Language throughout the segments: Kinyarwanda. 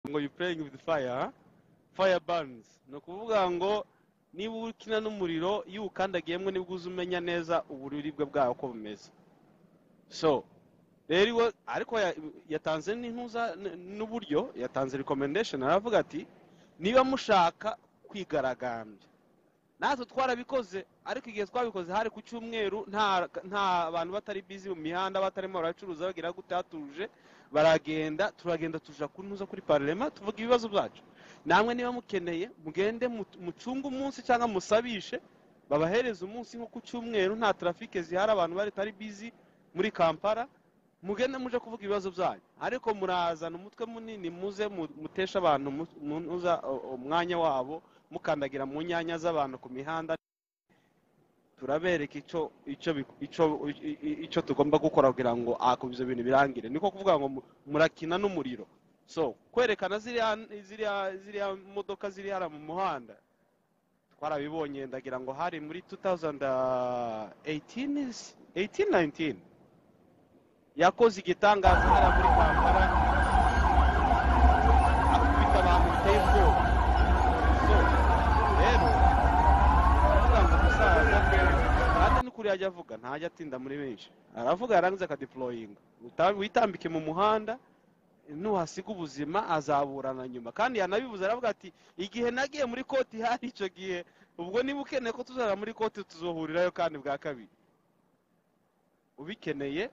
ngo you playing with fire fire burns ni ukuvuga ngo niba ukina n'umuriro iyo uwukandagiyemo nibwo uza umenya neza uburibwe bwawo uko bumeze so rero iwe ariko yatanze n'intuza n'uburyo yatanze recommendation aravuga ati niba mushaka kwigaragambya natwe twarabikoze ariko igihe twabikoze hari ku cyumweru nta bantu batari bizi mu mihanda batarimo baracuruza bagira gute hatuje baragenda turagenda tuja ku ntuza kuri parlema tuvuga ibibazo byacu namwe niba mukeneye mugende mucunge umunsi cyangwa musabishe babahereze umunsi nko ku cyumweru nta trafike zihari abantu batari bizi muri kampala mugende muje kuvuga ibibazo byanyu ariko murazana umutwe munini muze mutesha abantu muza umwanya wabo mukandagira mu nyanya z'abantu ku mihanda turabereka icyo tugomba gukora kugira ngo ibyo bintu birangire niko kuvuga ngo murakina n'umuriro so kwerekana ziriya modoka ziri hano mu muhanda twarabibonye ndagira ngo hari muri 2018 yakoze igitangaza hariya muri kampala akubita abantu biteye ubwoba kandi n'ukuri yajya avuga ntajya atinda muri benshi aravuga yarangiza akadiporoyinga witambike mu muhanda nuhasiga ubuzima azaburana nyuma kandi yanabivuze aravuga ati igihe nagiye muri koti hari icyo gihe ubwo niba ukeneye ko tuzana muri koti tuzohurirayo kandi bwa kabiri ubikeneye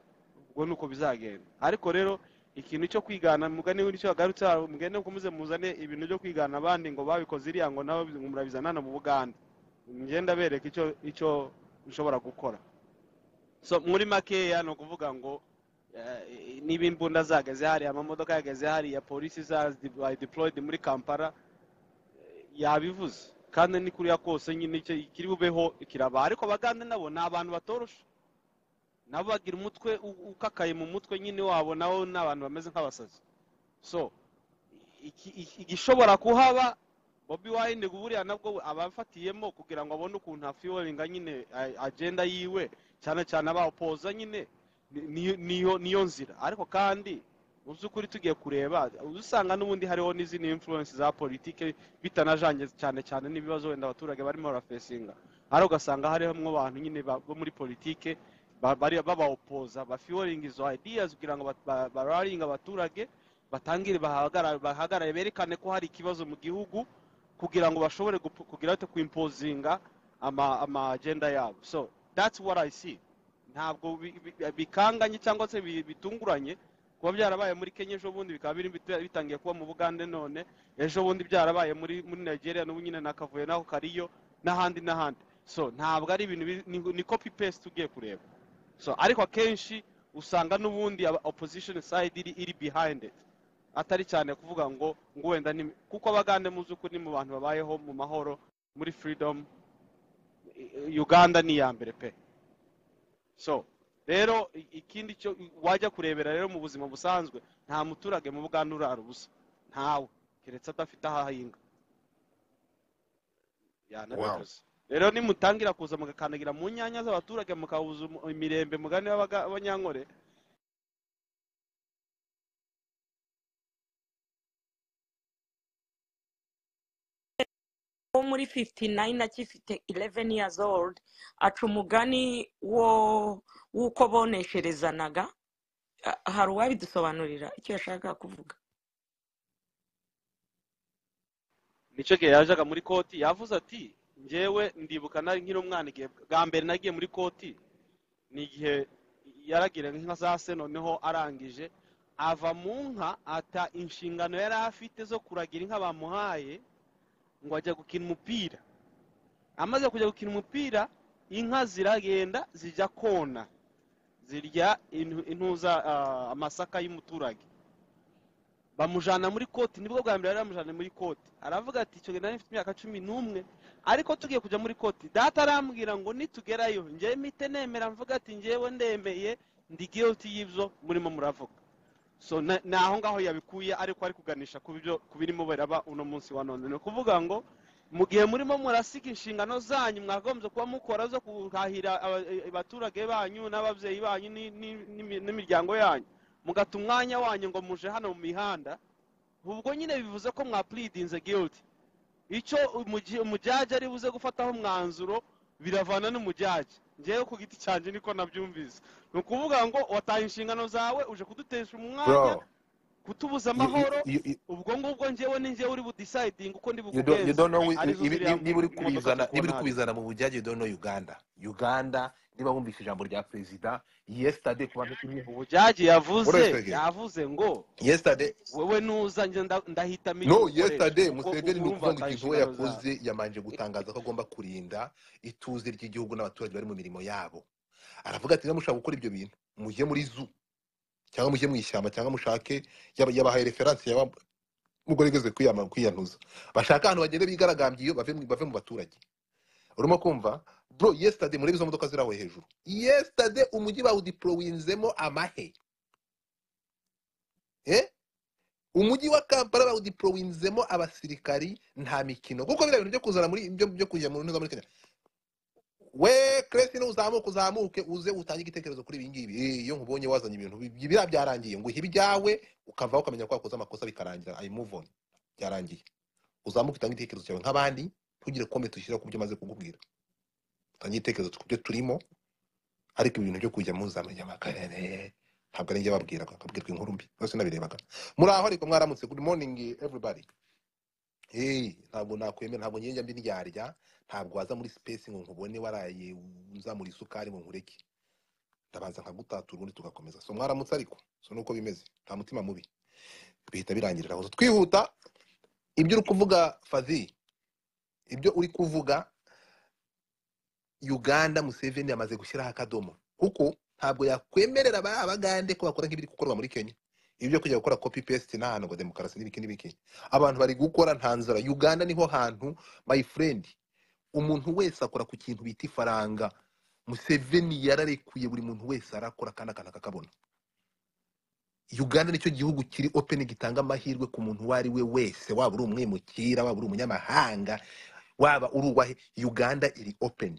ubwo ni uko bizagenda ariko rero ikintu cyo kwigana mugani nicyo agarutse mugende mukomeze muzane ibintu byo kwigana abandi ngo babikoze iriya ngo nabo murabizana no mu buganda ngenda bereka icyo icyo ushobora gukora so muri makeya ni ukuvuga ngo niba imbunda zahagaze hariya amamodoka yahagaze hariya polisi za deployed muri kampala yabivuze kandi ni kuriya kose nyine kiri bubeho kiraba ariko abagande nabo ni abantu batorosha nabo bagira umutwe ukakaye mu mutwe nyine wabo nabo ni abantu bameze nk'abasazi so igishobora kuhaba bobi wayine buriya nabwo abafatiyemo kugira ngo abone ukuntu afiyoringa nyine agenda yiwe cyane cyane abapoza nyine niyo nzira ariko kandi mu by'ukuri tugiye kureba usanga n'ubundi hariho n'izindi influence za politike bitanajange cyane cyane n'ibibazo wenda abaturage barimo barafesinga hari ugasanga harimo abantu nyine bo muri politike babawopoza bafiyoringa izo ideas kugira ngo bararinga abaturage batangire bahagarare berekane ko hari ikibazo mu gihugu kugira ngo bashobore kugira ati kwimpozinga ama agenda yabo so that's what i see ntabwo bikanganye cyangwa se bitunguranye kuba byarabaye muri kenya ejo bundi bikaba biri bitangiye kuba mu bugande none ejo bundi byarabaye muri muri nigeria n'ubu nyine nakavuye naho kariyo n'ahandi n'ahandi so ntabwo ari ibintu ni copy paste ugiye kureba so ariko akenshi usanga n'ubundi opposition side iri behind it atari cyane kuvuga ngo ngo wenda ni kuko abagande mu z'ukuri ni mu bantu babayeho mu mahoro muri freedom uganda ni iya mbere pe so rero ikindi cyo wajya kurebera rero mu buzima busanzwe nta muturage mu buganda urara ubusa ntawe keretse adafite aho ahinga yanabivuze rero nimutangira kuza mugakandagira mu nyanya z'abaturage mukabuza imirembe mugani w'abanyankore wo muri 59 akifite 11 years old aca umugani wo w'uko bonesherezanaga hari uwabidusobanurira icyo yashakaga kuvuga nicyo gihe yajaga muri koti yavuze ati ngewe ndibuka nari nkiri umwana igihe bwa mbere nagiye muri koti ni igihe yaragira inka za se noneho arangije ava mu nka ata inshingano yari afite zo kuragira inka bamuhaye ngo ajya gukina umupira amaze kujya gukina umupira inka ziragenda zijya kona zirya intuza amasaka y'umuturage bamujyana muri koti nibwo bwa mbere bari bamujyana muri koti aravuga ati icyo gihe nari mfite imyaka cumi n'umwe ariko tugiye kujya muri koti data arambwira ngo nitugerayo ngewe mite nemera mvuga ati ngewe ndemeye ndi giyoti y'ibyo murimo muravuga so ni aho ngaho yabikuye ariko ari kuganisha ku birimo biraba uno munsi wa none ni ukuvuga ngo mu gihe murimo murasiga inshingano zanyu mwagombye kuba mukora zo guhahira abaturage banyu n'ababyeyi banyu n'imiryango yanyu mugata umwanya wanyu ngo muje hano mu mihanda ubwo nyine bivuze ko mwapulidinze guilty icyo umujyaje ari buze gufataho umwanzuro biravana n'umujyaje ngewe ku giti cyanjye niko nabyumvise ni ukuvuga ngo wataye inshingano zawe uje kudutesha umwanya bro kutubuza you- amahoro you- you- ubwo ngubwo ngewe ni ngewe uri budisayidinga uko ndi you don't- you don't know Arizo ibi- ziriya ibi- niba uri modoka kubizana niba uri zikubona kubizana mu bujyaje you don't know uganda uganda niba wumvise ijambo rya perezida yesterday ku bantu ubujyaji yavuze Hold on a second. yavuze ngo yesterday wewe nuza njye nda- ndahita menya no umukoresha yesterday ubwo museveni ubu ni urumva ukuvuga ngo wataye ikintu we inshingano zawe yakoze yamanje gutangaza ko agomba kurinda ituze ry'igihugu n'abaturage bari mu mirimo yabo aravuga ati niba mushaka gukora ibyo bintu mujye muri zu cyangwa mujye mu ishyamba cyangwa mushake yaba- yabahaye referansi yaba mugerageze kwiyama- kwiyanuza bashaka ahantu bagende bigaragambye iyo bave mu bave mu baturage urimo kumva bro yesterday murebe izo modoka zirawe hejuru yesterday umujyi bawudiporowinzemo amahe eh umujyi wa kampala bawudiporowinzemo abasirikari nta mikino kuko biriya bintu byo kuzana muri byo, byo kujya mu ntuza muri kenya we kresi uzamuke uzamuke uze utange igitekerezo kuri ibi ngibi Eh, iyo nkubonye wazanye ibintu bi- biriya byarangiye ngo ihe ibyawe ukavaho ukamenya ko wakoze amakosa bikarangira i move on byarangiye uzamuke utange igitekerezo cyawe nk'abandi ntugire komenti ushyiraho ku byo maze kukubwira utange igitekerezo ku byo turimo ariko ibintu byo kujya muzamenya amakarere ntabwo ari njye babwiraga akabwirwa inkuru mbi bose nabirebaga muri aho ariko mwaramutse good morning everybody hey ntabwo nakwemera ntabwo njye njya mbiryarya ntabwo waza muri space ngo nkubone waraye nzamura isukari ngo nkureke ndabanza nkagutatura ubundi tugakomeza so mwaramutse ariko so nuko bimeze nta mutima mubi bihita birangirira aho twihuta ibyo uri kuvuga fazi ibyo uri kuvuga uganda museveni yamaze gushyiraho akadomo kuko ntabwo yakwemerera ba- abagande ko bakora nk'ibiri gukorwa muri kenya ibyo kujya gukora copy paste n'ahantu ngo demokarasi n'ibiki n'ibiki abantu bari gukora nta nzara uganda niho hantu my friend umuntu wese akora ku kintu bita ifaranga museveni yararekuye buri muntu wese arakora kandi akantu akakabona uganda nicyo gihugu kiri open gitanga amahirwe ku muntu uwo ari we wese waba uri umwimukira waba uri umunyamahanga waba uri uwahe uganda iri open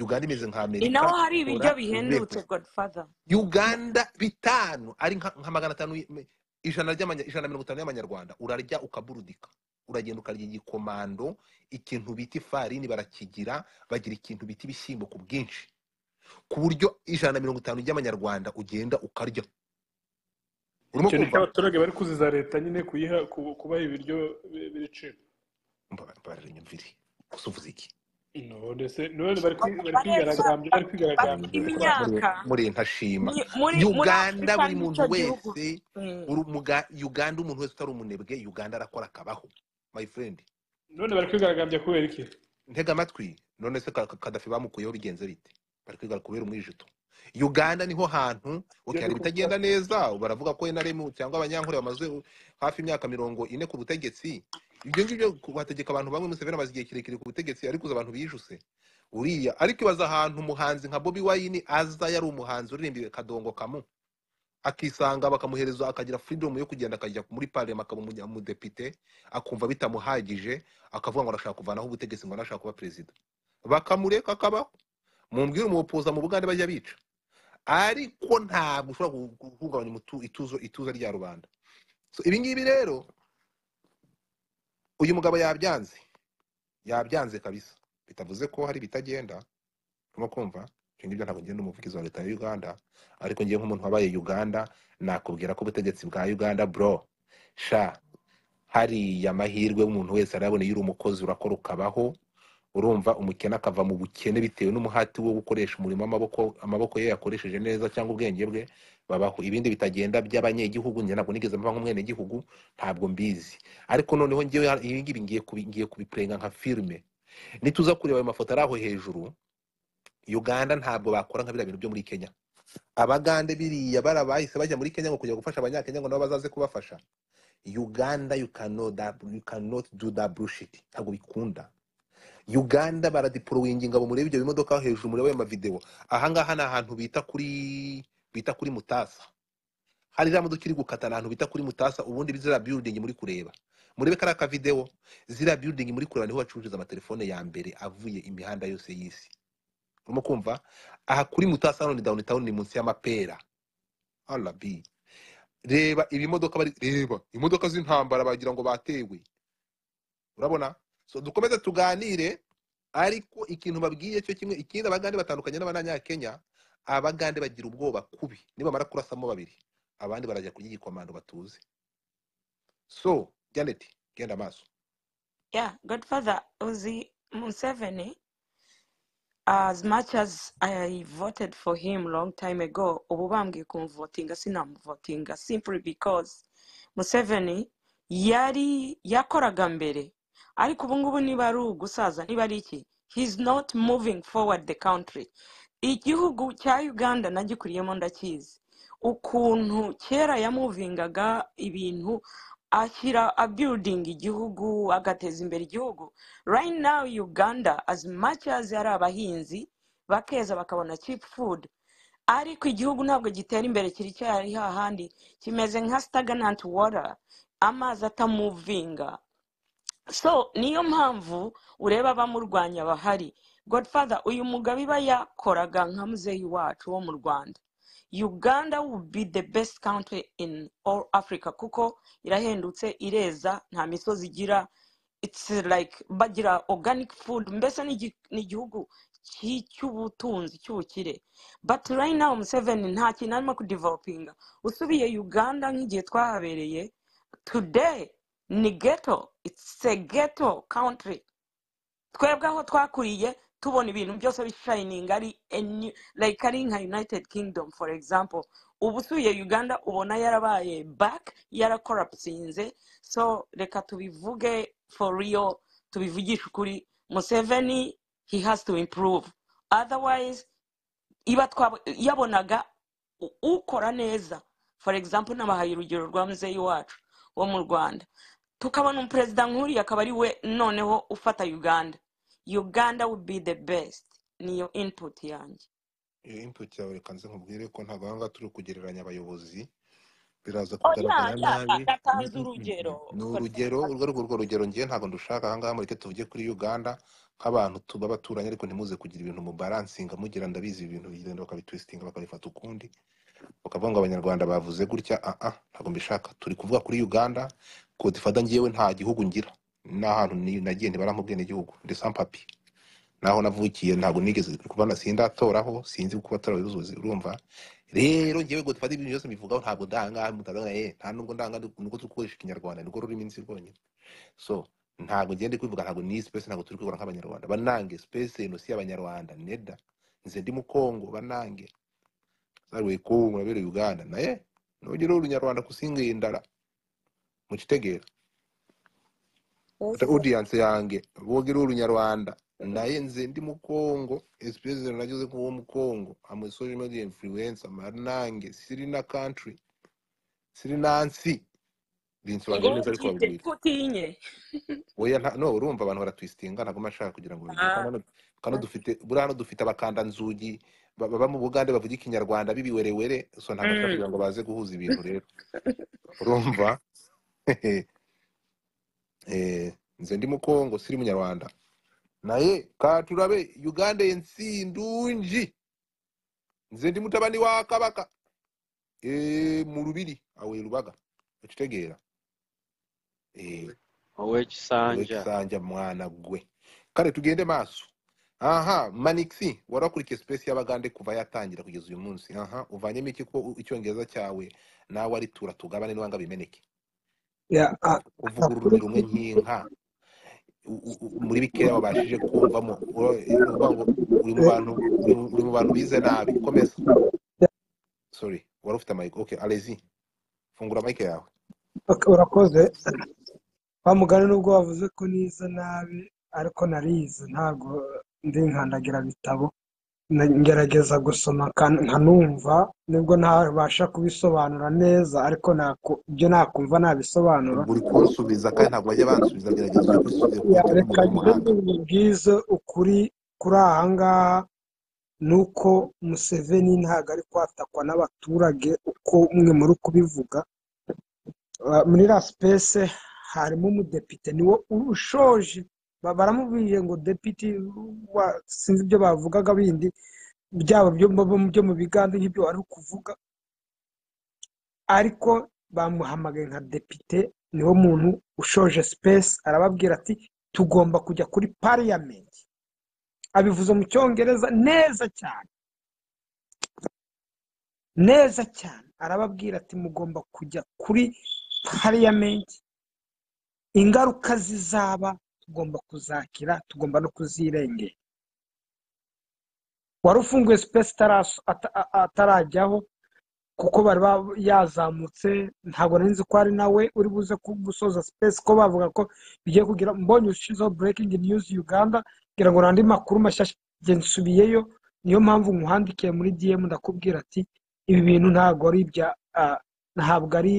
uganda imeze nka ni naho amerika hari ibiryo ora bihendutse urebye godfather uganda bitanu ari nka nka magana atanu y- ijana ry'amanya- ijana na mirongo itanu y'amanyarwanda urarya ukaburudika uragenda ukarya igikomando ikintu bita ifarini barakigira bagira ikintu bita ibishyimbo ku bwinshi ku buryo ijana na mirongo itanu ry'amanyarwanda ugenda ukarya urimo icyo nicyo kumva abaturage bari kuziza leta nyine kuyiha ku- kubaha ibiryo bi- biri Mba- mbabarira inyumvire gusa uvuze iki no ndetse none bari kwi- bari barebye kwigaragambya bari bari kwigaragambya bari kurangwa imyaka murenta shima ni- muri muri uganda afurika buri muntu nicyo gihugu wese Mm. uri umuga- uganda umuntu wese utari umunebwe uganda arakora akabaho my friend none bari kwigaragambya kubera iki ntega amatwi none se Ka- Ka- kadafi bamukuyeho bigenze bite bari kwiga kubera umwijuto uganda niho hantu ibyo okay, hari ndi kuvuga ibitagenda neza baravuga ko enaremu cyangwa abanyankore bamaze hafi imyaka mirongo ine ku butegetsi ibyo ngibyo ku- bategeka abantu bamwe museveni amaze igihe kirekire ku butegetsi ariko uza abantu bijuse uriya ariko ibaza ahantu umuhanzi nka bobi wayini aza yari umuhanzi uririmbiwe kadongo kamu akisanga bakamuhereza akagira freedom yo kugenda akajya muri parliament akaba umunya- umudepite akumva bitamuhagije akavuga ngo arashaka kuvanaho ubutegetsi ngo arashaka kuba perezida bakamureka akabaho mumbwire umupoza mu bugande bajya bica ariko ntabwo ushobora gu- gu- guhungabanya umutu- ituzo ituza rya rubanda so ibi ngibi rero uyu mugabo yabyanze yabyanze kabisa bitavuze ko hari ibitagenda urimo kumva ibyo ngibyo ntabwo ngenda umuvugizi wa leta ya uganda ariko ngewe nk'umuntu wabaye uganda nakubwira ko ubutegetsi bwa uganda bro sha hariya amahirwe umuntu wese arabona iyo uri umukozi urakora ukabaho urumva umukene akava mu bukene bitewe n'umuhati wo gukoresha umurimo amaboko amaboko ye yakoresheje neza cyangwa ubwenge bwe babaho ibindi bitagenda by'abanyegihugu njye ntabwo nigeze mba nk'umwenegihugu ntabwo mbizi ariko noneho ngewe ibi ngibi ngiye kubi- ngiye kubipenga nka filime nituza kureba ayo mafoto ari aho hejuru uganda ntabwo bakora nka biriya bintu byo muri kenya abagande biriya bara bahise bajya muri kenya ngo kujya gufasha abanyakenya ngo nabo bazaze kubafasha uganda you cannot, that- you cannot do that bullshit ntabwo bikunda uganda baradipolowingi ngabo murebe ibyo bimodoka hejuru murebe ayo mavidewo ahangaha ni ahantu bita kuri bita kuri mutasa hari iriya modoka iri gukata ni ahantu bita kuri mutasa ubundi ziriya building muri kureba murebe kariya kavidewo ziriya building muri kureba niho bacururiza amatelefone ya mbere avuye imihanda yose y'isi urimo kumva aha kuri mutasa hano ni downtown ni munsi y'amapera rb reba ibimodoka bari reba imodoka z'intambara bagira ngo batewe urabona so dukomeze tuganire ariko ikintu babwiye cyo kimwe ikindi abagande batandukanye n'abanyakenya abagande bagira ubwoba kubi nibamara kurasamo babiri abandi barajya kurya igikomando batuze so janet genda amaso yeah godfather uzi museveni as much as i voted for him long time ago ubu bambwiye kumuvotinga sinamuvotinga simply because museveni yari yakoraga mbere ariko ubu ngubu niba ari ugusaza niba ari iki he's not moving forward the country igihugu cya uganda nagikuriyemo ndakizi ukuntu kera yamuvingaga ibintu ashyira abuilding igihugu agateza imbere igihugu right now uganda as much as ari abahinzi bakeza bakabona cheap food ariko igihugu ntabwo gitera imbere kiri cyari hahandi kimeze nka stagnant water amazi atamuvinga so niyo mpamvu ureba abamurwanya bahari godfather uyu mugabo iba yakoraga nka muzeyi wacu wo mu rwanda uganda will be the best country in all africa kuko irahendutse ireza nta misozi igira it's like bagira organic food mbese ni igi- ni igihugu ki- cy'ubutunzi cy'ubukire but right now museveni nta kintu arimo kudevelopinga usubiye uganda nk'igihe twahabereye today ni ghetto it's a ghetto country twebwe aho twakuriye tubona ibintu byose bishayininga ari a new- like ari nka united kingdom for example ubu usubiye uganda ubona yarabaye back yarakorapsinze so reka tubivuge for real tubivugishe ukuri museveni he has to improve otherwise iba twaba- yabonaga u- ukora neza for example nabahaye urugero rwa muzeyi wacu wo mu rwanda tukabona umuperezida nk'uriya akaba ari we noneho ufata uganda uganda will be the best niyo input yanjye iyo input yawe reka nze nkubwire ko ntabwo aha ngaha turi kugereranya abayobozi biraza oh yeah kugaragara yeah nabi ndatazi Mm, mm, mm. urugero ni urugero godfather urwo rwo urwo rugero ngiye ntabwo ndushaka aha ngaha mureke tuvuge kuri uganda nk'abantu tuba abaturanyi ariko ntimuze kugira ibintu mu baransinga mugira ndabizi ibintu bigenda bakabitwistinga bakabifata ukundi ukavuga ngo abanyarwanda bavuze gutya ah ah ntabwo mbishaka turi kuvuga kuri uganda kodifada ngewe nta gihugu ngira n'ahantu ni- nagiye ntibarampa gihugu ndetse ampapi naho navukiye ntabwo nigeze kubona sindatoraho sinzi uko abatora bizuzi urumva rero ngewe ngo dufate ibintu byose mbivugaho ntabwo ndangaha mutavuga eh nta nubwo ndanga nuko turi gukoresha ikinyarwanda nirwo rurimi nzi rwonyine so ntabwo ngende kwivuga ntabwo ni space ntabwo turi kwikora nk'abanyarwanda banange space eno si y'abanyarwanda neda nze ndi mu Kongo banange saruwe ko murabere Uganda naye nugire urunyarwanda kusinga indara mukitegera yes ata audience yange bogere urunyarwanda naye nze ndi mu Kongo space eno nageze nk'uwo mu Kongo am a social media influencer manange siri na country siri nansi binsobanura ngo neza ariko byite babibwira putinye oya nta- no urumva abantu baratwistinga ntabwo mba nshaka kugira ngo babigire Ah, kandi hano kandi dufite buriya hano dufite abakanda nzugi ba- baba mu bugande bavuga ikinyarwanda bibiwerewere so ntabwo nshaka mm. kugira ngo baze guhuza ibintu rero urumva Eh, nze ndi mu Kongo siri munyarwanda naye katurabe uganda yensi ndungi nze ndi mutabani wa kabaka Eh, mu rubiri awe rubaga ukitegeera Eh, wowe kisanja wekisanja mwana gwe kale tugende maaso aha manixi wari wakurikiye space y'abagande kuva yatangira kugeza uyu munsi aha uvanyemo iki ko u- icyongereza cyawe nawe ari tura tugabane n'uwanga bimeneke Yeah, uh, uvuga ururimi nakuru rumwe nk'inka u- u- u- muri bikeya wabashije kumvamo ura- ni ukuvuga ngo uri mu bantu uri mu uri mu bantu bize nabi komeza sorry wari ufite amayiko okay alezi fungura amayike yawe urakoze wa mugani nubwo wavuze ko nize nabi ariko narize ntabwo ndi nkandagira bitabo Na- ngerageza gusoma kan- nkanumva nubwo ntabasha kubisobanura neza ariko naku- ibyo nakumva nabisobanura uri kunsubiza kandi ntabwo bajya bansubiza gerageza ujye kwisubiza Ya, kuko reka muri mu ngire muhanda nkubwize ukuri kuri aha ngaha ni uko museveni ntabwo ari kwatakwa n'abaturage uko mwe muri kubivuga Uh, muri la sipesi harimo umudepite niwe ushoje Ba- baramubwiye ngo depite wa- sinzi ibyo bavugaga bindi byaba byo mu byo mu biganda nk'ibyo wari kuvuga ariko bamuhamagaye nka depite niwo muntu ushoje sipesi arababwira ati tugomba kujya kuri pariyamenti abivuze mu cyongereza neza cyane neza cyane arababwira ati mugomba kujya kuri pariyamenti ingaruka zizaba tugomba kuzakira tugomba no kuzirengera wari ufunguye sipesi itaraso- ata- a- atarajyaho kuko bari ba- yazamutse ntabwo nari nzi ko ari nawe uri buze ku- gusoza sipesi ko bavuga ko bigiye kugira mbonye ushizeho burekingi niyuzi uganda kugira ngo nandi makuru mashyashya njye nsubiyeyo niyo mpamvu nkuhandikiye muri dm ndakubwira ati ibi bintu ntabwo ari ibya ah, ntabwo ari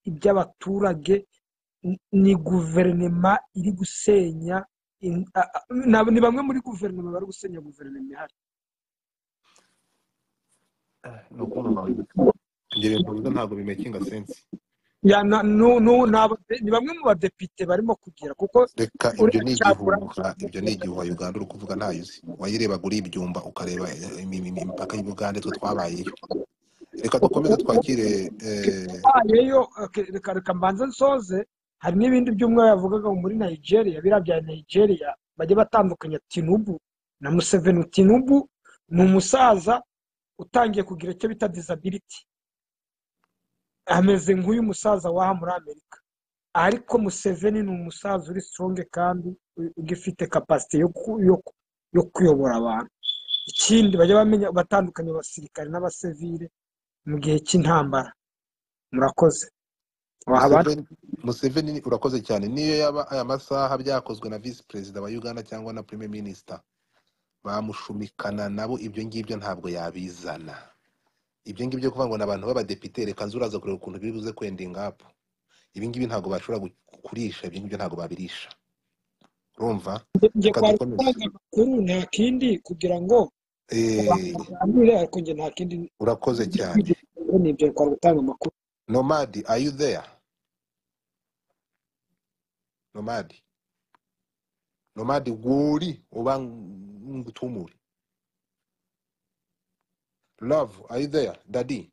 iby'abaturage ni- ni guverinoma iri gusenya in- ah, ah, na- ni bamwe muri guverinoma bari gusenya guverinoma ihari ni ukubabaye ibyo bintu bivuze ntabwo bimekinga sensi ya na- nu- nu- ni aba- ni bamwe mu badepite barimo kugira kuko reka ibyo uriya ni cyagura igihuha ibyo ni igihuha uganda uri kuvuga ntayo uzi wayirebaga uri ibyumba ukareba eh, imi- imi- imipaka y'ubugande twe twabayeyo reka dukomeze twakire eh, wabayeyo ok, reka reka mbanze nsoze hari n'ibindi by'umwe yavugaga muri nigeria biriya bya nigeria bajya batandukanya tinubu na museveni tinubu ni umusaza utangiye kugira icyo bita disability ameze nk'uyu musaza w'aha muri amerika ariko museveni ni umusaza uri sitoronge kandi ugifite kapasite yo ku- yo ku- yo kuyobora abantu ikindi bajya bamenya batandukanya abasirikare n'abasivire mu gihe cy'intambara murakoze waha abandi Museveni Museveni ni- urakoze cyane niyo yaba aya masaha byakozwe na visi perezida wa uganda cyangwa na prime minister bamushumikana nabo ibyo ngibyo ntabwo yabizana ibyo ngibyo kuvuga ngo ni abantu b'abadepite reka nzu uraza kureba ukuntu biri buze kwendinga apu ibi ngibi ntabwo bashobora gu- kurisha ibyo ngibyo ntabwo babirisha urumva njye reka kwa dukomeze rutanga amakuru nta kindi kugira ngo abantu Eh, baganire ariko njye nta kindi urakoze cyane ni ibyo kwa rutanga amakuru nomadi are you there nomadi nomadi wuri uba ngutumure love are you there daddy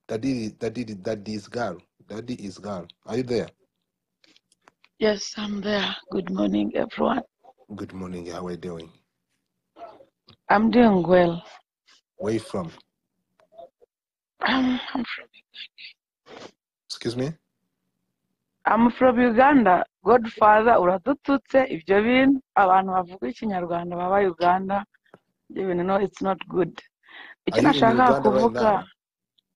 daddy daddy daddy is girl daddy is girl are you there Yes, I'm there. Good morning, everyone. good morning how are you doing I'm doing well. where you from I'm, I'm, from, excuse me I'm from Uganda. Godfather uradututse ibyo bintu abantu bavuga ikinyarwanda baba Uganda ibyo bintu no it's not good. are Icyo you in nashakaga uganda right kuvuga now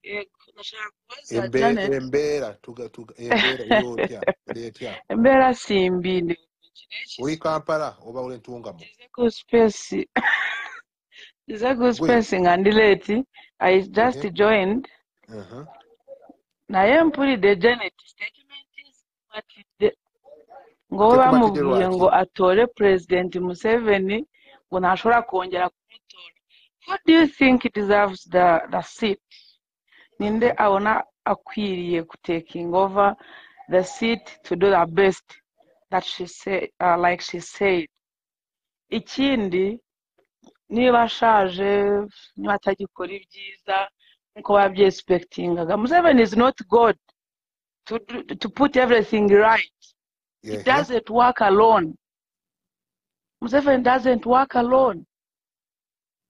yego nashaka kubaza Embe, Janet embera tuga tuga embera uri otya uri etya mbera simbi ni uri kampala oba uri ntungamo ngeze ku space ngeze ku gwe space nga ndi late I just ehe joined aha naye mpulidde Janet statement is what it ngo we kikuma tije bamubwiye lwaki ngo atore president museveni ngo ntashobora kongera kumutora who do you think deserves the, the seat ninde Mhm. abona akwiriye kutaking over the seat to do the best that she said, uh, like she said ikindi niba ashaje niba atagikora ibyiza nkuko babyespektingaga museveni is not god to, do- to put everything right he ehe doesn't work alone Museveni doesn't work alone.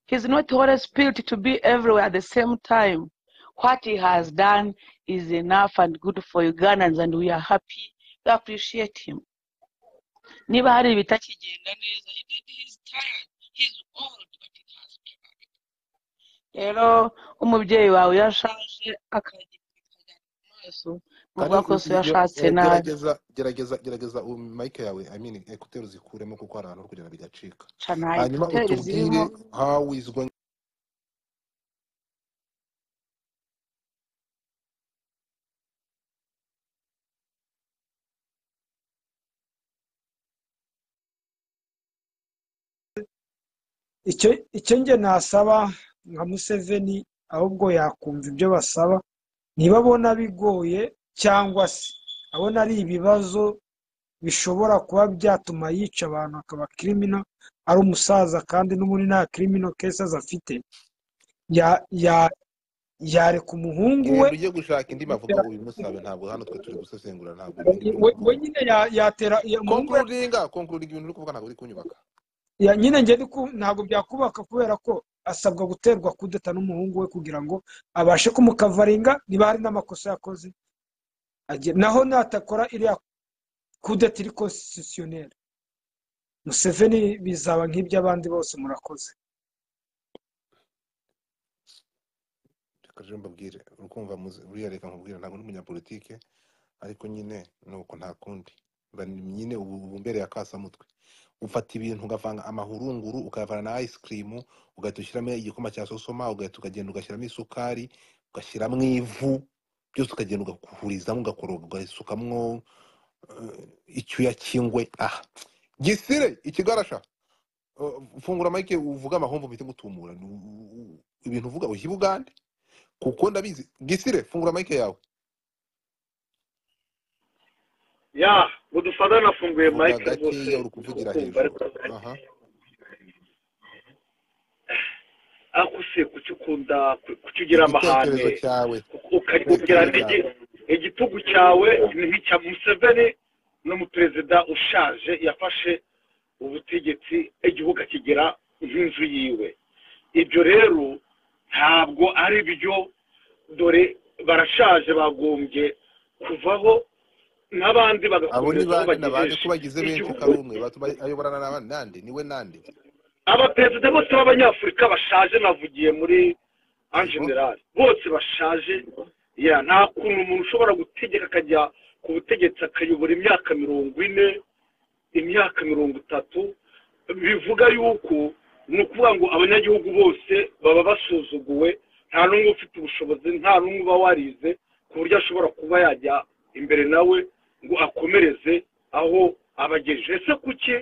He's not Holy Spirit to be everywhere at the same time. What he has done is enough and good for Ugandans, and we are happy. We appreciate him. Niba hari ibitakigenda neza, he did his time. He's old, but it has been. Rero umubyeyi wawe iyo ashaje akagira mu maso, muvuga Kari ko so i- i- yashatse eh, nabi gerageza gerageza gerageza um, mic yawe i mean ekuteri zikuremo kuko hari ahantu uri kugenda bigacika ca nta hanyuma ekuteri zirimo utubwire how is going icyo icyo njye nasaba nka museveni ahubwo yakumva ibyo basaba niba abona bigoye cyangwa se abona ari ibibazo bishobora kuba byatuma yica abantu akaba kirimino ari umusaza kandi n'ubundi nta kirimino kesezi afite ya ya yareka umuhungu we wenda ujye gushaka indi mavuga uyu musabe ntabwo hano twe turi gusesengura ntabwo ibintu uri we we kuvuga nyine ya- yatera ya- umuhungu we konkurudinga konkurudinga ibintu uri kuvuga ntabwo uri kunyubaka ya- nyine njye ndiku- ntabwo byakubaka kubera ko asabwa guterwa kudeta n'umuhungu we kugira ngo abashe kumukavaringa niba hari n'amakosa yakoze agiye- naho natakora iriya kudeta iri konsititiyoneri museveni bizaba nk'iby'abandi bose murakoze reka rero mbabwire uri kumva muzi- uriya reka nkubwire ntabwo ndi umunyapolitike ariko nyine ni uko nta kundi Mba ni- nyine ubu ubu mbere ya kasamutwe ufata ibintu ugavanga amahurunguru ukayavana na ice cream ugahita ushyiramo igikoma cya sosoma ugahita ukagenda ugashyiramo isukari ugashyiramo ivu byose ukagenda ugahurizamo ugakoroga ugasukamo eh, icyuya cy'ingwe aha gisire ikigarasha Uh, fungura mike uvuge amahomvu mpite ngutumura Ni u- u- ibintu uvuga uhiba ugande kuko ndabizi gisire fungura mike yawe ya budufada nafunguye vuga mike rwose gakeya uri kuvugira hejuru kumva ariko aha ariko se kuki ukunda ku- kuki ugira amahane igitekerezo cyawe uka- uka- ugira igitekerezo cyawe igi- igitugu cyawe ni nk'icya museveni n'umuperezida ushaje yafashe ubutegetsi igihugu akigira nk'inzu yiwe ibyo rero ntabwo ari byo dore barashaje bagombye kuvaho n'abandi abo ni bagakomereza aho bande na bande bagejeje ko bagize benshi igihugu utari umwe batuma ayoborana n'abandi nande niwe nande abaperezida bose b'abanyafurika bashaje navugiye muri en yego general bose bashaje ya nta kuntu umuntu ushobora gutegeka akajya ku butegetsi akayobora imyaka mirongo ine imyaka mirongo itatu bivuga yuko ni ukuvuga ngo abanyagihugu bose baba basuzuguwe nta n'umwe ufite ubushobozi nta n'umwe uba warize ku buryo ashobora kuba yajya imbere nawe ngo akomereze aho abagejeje ese kuki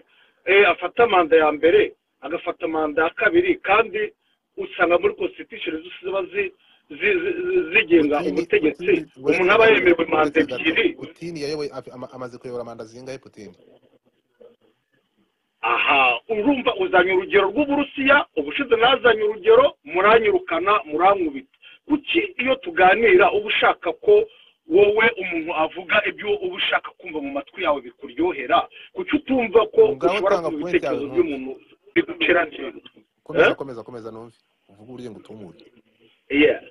eh, afata manda ya mbere agafata manda ya kabiri kandi usanga muri constitution zose ziba zi- zi- zi- zigenga putini ubutegetsi putini uretse umuntu aba gato yemerewe manda uretse gato ebyiri putini yayoboye afi- ama- amaze kuyobora manda zingahe putini aha urumva uzanye urugero rw'uburusiya ubushize nazanye urugero muranyirukana murankubita kuki iyo tuganira uba ushaka ko wowe umuntu avuga ibyo uba ushaka kumva mu matwi yawe bikuryohera kuki utumva ko ngaho ushobora tanga kumva point yawe ibitekerezo ntumve by'umuntu bigucira neza komeza komeza komeza numve uvuge uburyo ngo utumure yeah.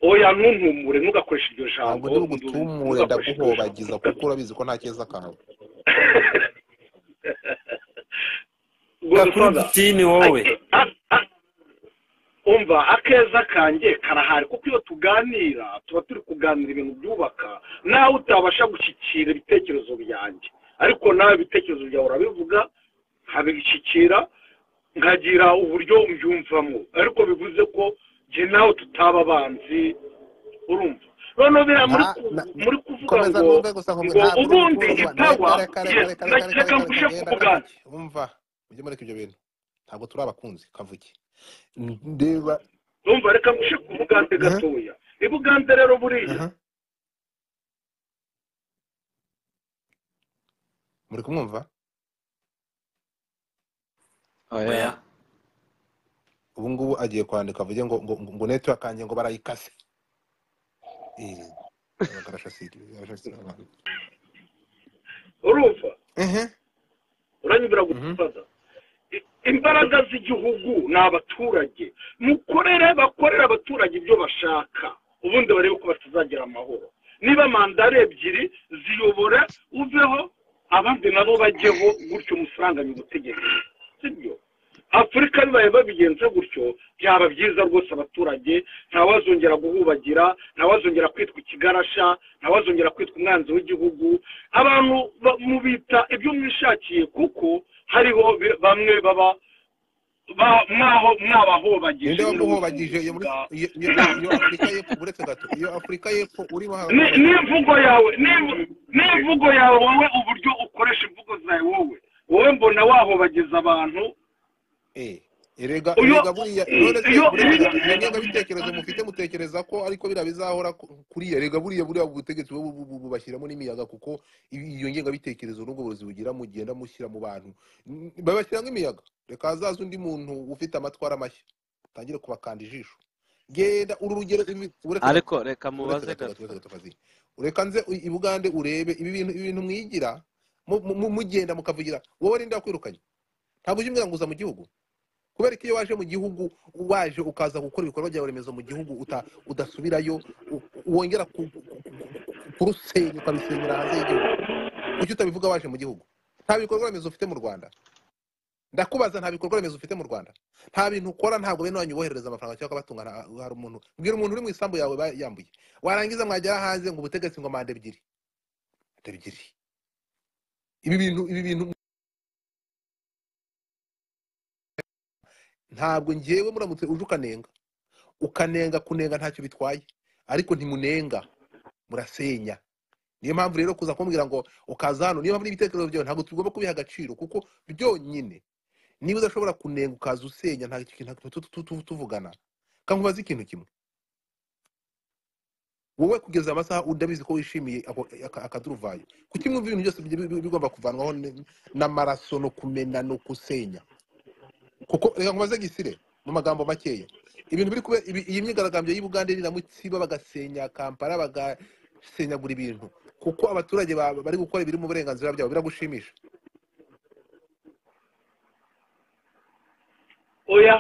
oya ntuntumure ntugakoreshe iryo ntabwo jambo ndi ndu- bugutumure ntugakoreshe iryo jambo ndaguhobagiza kuko urabizi ko nta keza kawe Vuga good kuri father putini wowe Ake- a- a- umva akeza kanjye karahari kuko iyo tuganira tuba turi kuganira ibintu byubaka nawe utabasha gushyikira ibitekerezo byanjye ariko nawe ibitekerezo byawe urabivuga nkabishyikira nkagira uburyo mbyumvamo ariko bivuze ko jye nawe tutaba abanzi urumva noneho biriya muri nta ku- na, na, muri kuvuga komeza ngo numve gusa nkumve ngo ntabwo uri ubundi gutumba itawa reka reka reka yes reka reka reka reka reka reka ngushe genda kukugana kavuge umva ujye mureka ibyo bintu ntabwo turi abakunzi kavuge ndeba urumva reka ngushe ku bugande aha gatoya ibugande rero buriya aha muri kumwumva oya oya ubu ngubu agiye kwandika avuge ngo ngo ngo network kanjye ngo barayikase eh abakarashasiri abakarashasiri abantu urumva ehe uranyumvira mhm gufata imbaraga z'igihugu ni abaturage mukorere bakorere abaturage ibyo bashaka ubundi barebe ko batazagira amahoro niba manda ari ebyiri ziyobore uveho abandi nabo bajyeho gutyo musaranganye ubutegetsi sibyo afurika bibaye babigenza gutyo byaba byiza rwose abaturage ntawazongera guhubagira ntawazongera kwitwa ikigarasha ntawazongera kwitwa umwanzi w'igihugu abantu ba- mubita ibyo mwishakiye kuko hariho bi- bamwe baba ba- mwaho mwabahobagije ninde muri wamuhobagije bucuruzi iyo muri bwa iyo iyo iyo- iyo afurika y'epfo uretse gato iyo afurika y'epfo urimo Ni- harahobagirwa n'imvugo yawe n'im- n'imvugo yawe wowe uburyo ukoresha imvugo zawe wowe wowe mbona wahobagiza abantu Eh, erega iyo erega buriya nonese iyo buretse gato iyo ngengabitekerezo mufite mutekereza ko ariko biriya bizahora ku- kuriya erega buriya buriya butegetsi bu- bu- bu- bubashyiramo n'imiyaga kuko i- iyo ngengabitekerezo n'ubwo burozi bugira mugenda mushyira mu bantu N- babashyiramo imiyaga reka hazaza undi muntu ufite amatwara mashya atangire kubakanda ijisho genda uru rugero imi- ureke ariko reka mubaze ureka gato ureka nze u- i bugande urebe ibi bintu ibi bintu mwigira mu- mu- mu- mugenda mukavugira wowe ninde wakwirukanye ntabwo ujya umwiranguza mu gihugu kubera ko iyo waje mu gihugu waje ukaza gukora ibikorwa byawe remezo mu gihugu uta- udasubirayo u- wongera ku- ku- ku- ku- kurusenya ukarusenyera hanze y'igihugu kuki utabivuga waje mu gihugu nta bikorwa remezo ufite mu rwanda ndakubaza nta bikorwa remezo ufite mu rwanda nta bintu ukora ntabwo bene wanyu woherereza amafaranga cyangwa ukabatunga nta- hari umuntu bwira umuntu uri mu isambu yawe ba- yambuye warangiza mwagera hanze ngo ubutegetsi ngo manda ebyiri manda ebyiri ibi bintu ibi bintu ntabwo ngewe muramutse uje ukanenga ukanenga kunenga ntacyo bitwaye ariko ntimunenga murasenya niyo mpamvu rero kuza kumbwira ngo ukaza hano niyo mpamvu n'ibitekerezo byawe ntabwo tugomba kubiha agaciro kuko byonyine niba udashobora kunenga ukaza usenya nta kintu tu- tu- tu- tuvugana kankubaza ikintu kimwe wowe kugeza amasaha udabizi ko wishimiye ako- aka- akaduruvayo kuki mwumva ibintu byose bi- bi- bigomba kuvanwaho ne- n'amaraso no kumena no gusenya kuko reka nkubaze gisire mu magambo makeya ibintu biri kubera ibi- iyi myigaragambyo y'u bugande niramutsiba bagasenya kampala bagasenyagura ibintu kuko abaturage ba- bari gukora ibiri mu burenganzira byabo biragushimisha oya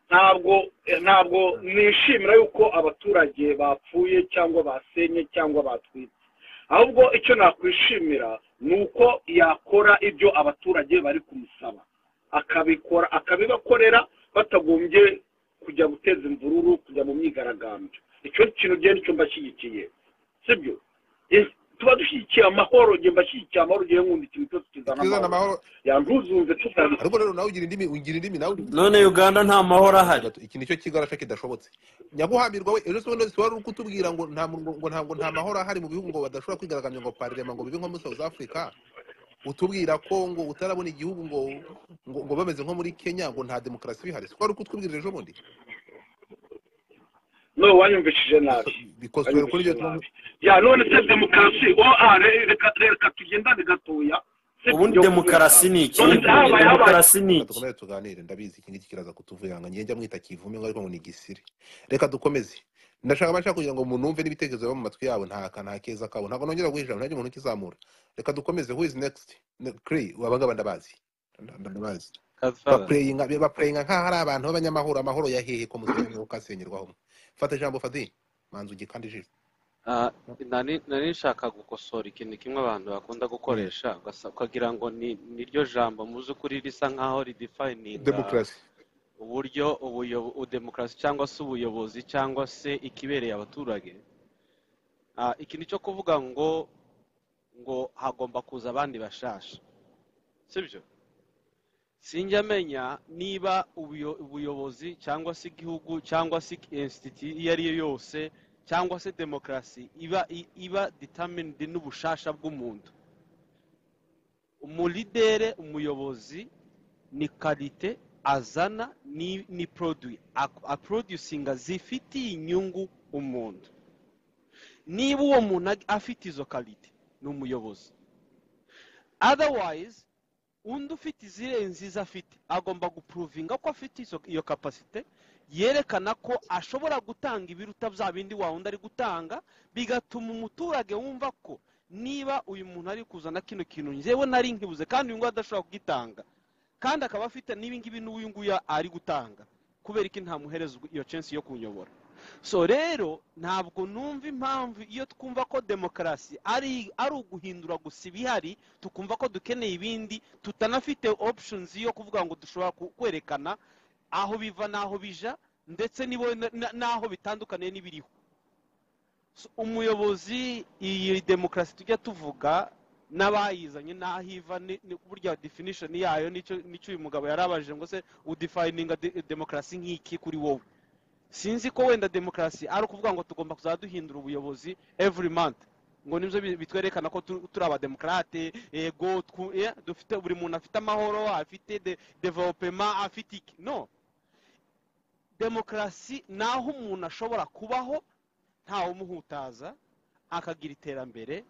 ntabwo ntabwo nishimira yuko abaturage bapfuye cyangwa basenye cyangwa batwitse ahubwo icyo nakwishimira ni uko yakora ibyo abaturage bari kumusaba akabikora akabibakorera batagombye kujya guteza imvururu kujya mu myigaragambyo icyo kintu genda icyo mbashyigikiye sibyo Eh, tuba dushyigikiye amahoro igihe mbashyigikiye amahoro igihe nkunda ikintu cyose kizana kizana amahoro amahoro yanduzunze tutari ariko rero nawe ugira indimi ugira indimi nawe ugira- none uganda nta mahoro ahari gato iki nicyo kigarasha kidashobotse nyaguhambirwa we ejo bundi wari uri kutubwira ngo nta ngo ngo ntabwo nta mahoro ahari mu bihugu ngo badashobora kwigaragambya ngo parlema ngo bibe nko muri south africa utubwira ko ngo utarabona igihugu ngo ngo, ngo bameze nko muri kenya ngo nta demokarasi bihari siko wari kutubwira ejo bundi no wanyumvishije nabi Biso- because twari kuri wanyumvishije ibyo nabi tuntu ya none se demokarasi o a re- reka reka tugendane gatoya se ubundi tujye kubera demokarasi ni iki none se habaye habaye demokarasi ni reka iki dukomeze tuganire ndabizi iki ngiki kiraza kutuvuyanga ngiye njya mwita kivume ngo ariko ngo ni igisire reka dukomeze ndashaka abashaka kugira ngo munumve n'ibitekerezo biba mu matwi yabo nta ka- nta keza kabo ntabwo nongera guhijana ntajya umuntu ukizamura reka dukomeze who is next Ne- Clay, aba ngaba ndabazi Nda- nda- ndabazi Godfather. bapureyinga bapureyinga nk'aho ari abantu b'abanyamahoro amahoro ya hehe ko musenyeho kasengerwaho fata ijambo fadi manzu kandi ijisho Ah, nari nari nshaka gukosora ikintu kimwe abantu bakunda Mm. gukoresha ugasa- ukagira ngo ni niryo jambo mu by'ukuri risa nkaho ridifayininga demokarasi uburyo ubuyo- udemokarasi cyangwa se ubuyobozi cyangwa se ikibereye abaturage Ah, ikintu cyo kuvuga ngo ngo hagomba kuza abandi bashasha sibyo sinjya amenya niba ubuyo- ubuyobozi cyangwa se igihugu cyangwa se insititi iyo ari yo yose cyangwa se demokarasi iba i- iba determined n'ubushasha bw'umuntu umulidere umuyobozi ni karite azana ni ni produit ak- aproducinga zifitiye inyungu umuntu niba uwo muntu ag- afite izo karite ni umuyobozi otherwise undi ufite izirenze izo afite agomba gupuruvinga ko afite izo- iyo kapasite yerekana ko ashobora gutanga ibiruta bya bindi wa wundi ari gutanga bigatuma umuturage wumva ko niba uyu muntu ari kuzana kino kintu njyewe nari nkibuze kandi uyu nguyu adashobora kugitanga kandi akaba afite n'ibingibi n'uyu nguyu ari gutanga kubera ko ntamuhereza iyo censi yo kunyobora so rero ntabwo numva impamvu iyo twumva ko demokarasi ari ari uguhindura gusa ibihari tukumva ko dukeneye ibindi tutanafite options yo kuvuga ngo dushobora ku- kwerekana aho biva n'aho bija ndetse n'ibo- na- na- n'aho bitandukaniye n'ibiriho So, umuyobozi iyi demokarasi tujya tuvuga n'abayizanye n'aho iva ni- ni- burya definition yayo nicyo nicyo uyu mugabo yari abajije ngo se udefininga de- demokarasi nk'iki kuri wowe sinzi ko wenda demokarasi ari ukuvuga ngo tugomba kuzajya duhindura ubuyobozi every month ngo nibyo bi- bitwerekana ko tu- turi abademokarate yego twu- eh, dufite buri muntu afite amahoro afite de- development afite iki no demokarasi ni aho umuntu ashobora kubaho ntawumuhutaza akagira iterambere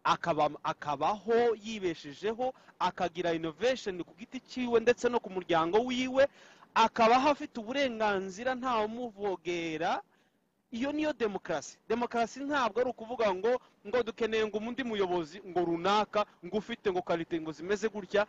akaba- akabaho yibeshejeho akagira innovation ku giti cyiwe ndetse no ku muryango wiwe akabaho afite uburenganzira ntawumuvogera iyo niyo demokarasi demokarasi ntabwo ari ukuvuga ngo ngo dukeneye ngo undi muyobozi ngo runaka ngo ufite ngo karite ngo zimeze gutya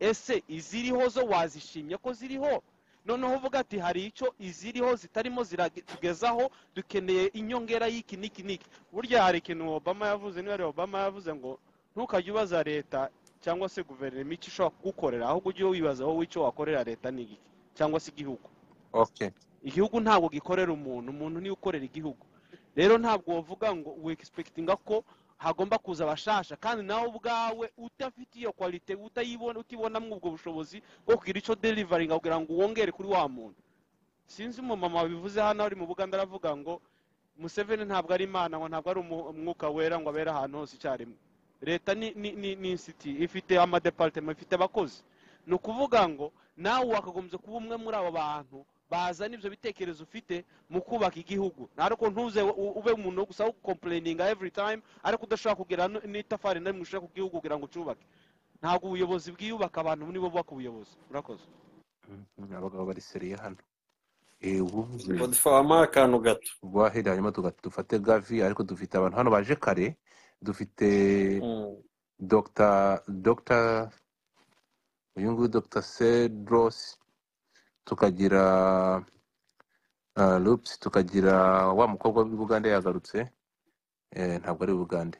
ese iziriho zo wazishimye ko ziriho noneho uvuga ati hari icyo iziriho zitarimo ziratugezaho dukeneye inyongera y'iki n'iki n'iki burya hari ikintu obama yavuze niba ari obama yavuze ngo ntukajye ubaza leta cyangwa se guverinoma icyo ishobora kugukorera ahubwo ujye wibaza wowe icyo wakorera leta ni iki cyangwa se igihugu okay igihugu ntabwo gikorera umuntu umuntu niwe ukorera igihugu rero ntabwo wavuga ngo wegisipekitinga ko hagomba kuza abashasha kandi nawe ubwawe udafite iyo kwalite utayibona utibonamo ubwo bushobozi bwo kugira icyo derivaringa kugira ngo wongere kuri wa muntu sinzi umumama wabivuze hano ari mu buganda aravuga ngo museveni ntabwo ari imana ngo ntabwo ari umu- umwuka wera ngo abere ahantu hose icyarimwe leta ni ni ni ni insiti ifite amadeparitema ifite abakozi ni ukuvuga ngo nawe wakagombye kuba umwe muri abo bantu bazana ibyo bitekerezo ufite mu kubaka igihugu ariko ntuze u- ube umuntu wo gusa wo gukompurininga every time ariko udashobora kugira n- n'itafari na rimwe ushaka ku gihugu kugira ngo ucyubake ntabwo ubuyobozi bwiyubaka abantu nibo bubaka ubuyobozi murakoze Mhm, abagabo bari seriye hano Eh, ubuvuze godifa wampaye akantu gato wahera hanyuma tuga- dufate gavi ariko dufite abantu hano baje kare dufite Mm. dr dr uyu nguyu dr cedros tukagira uh, loops tukagira wa mukobwa w'i bugande yagarutse eh, ntabwo ari bugande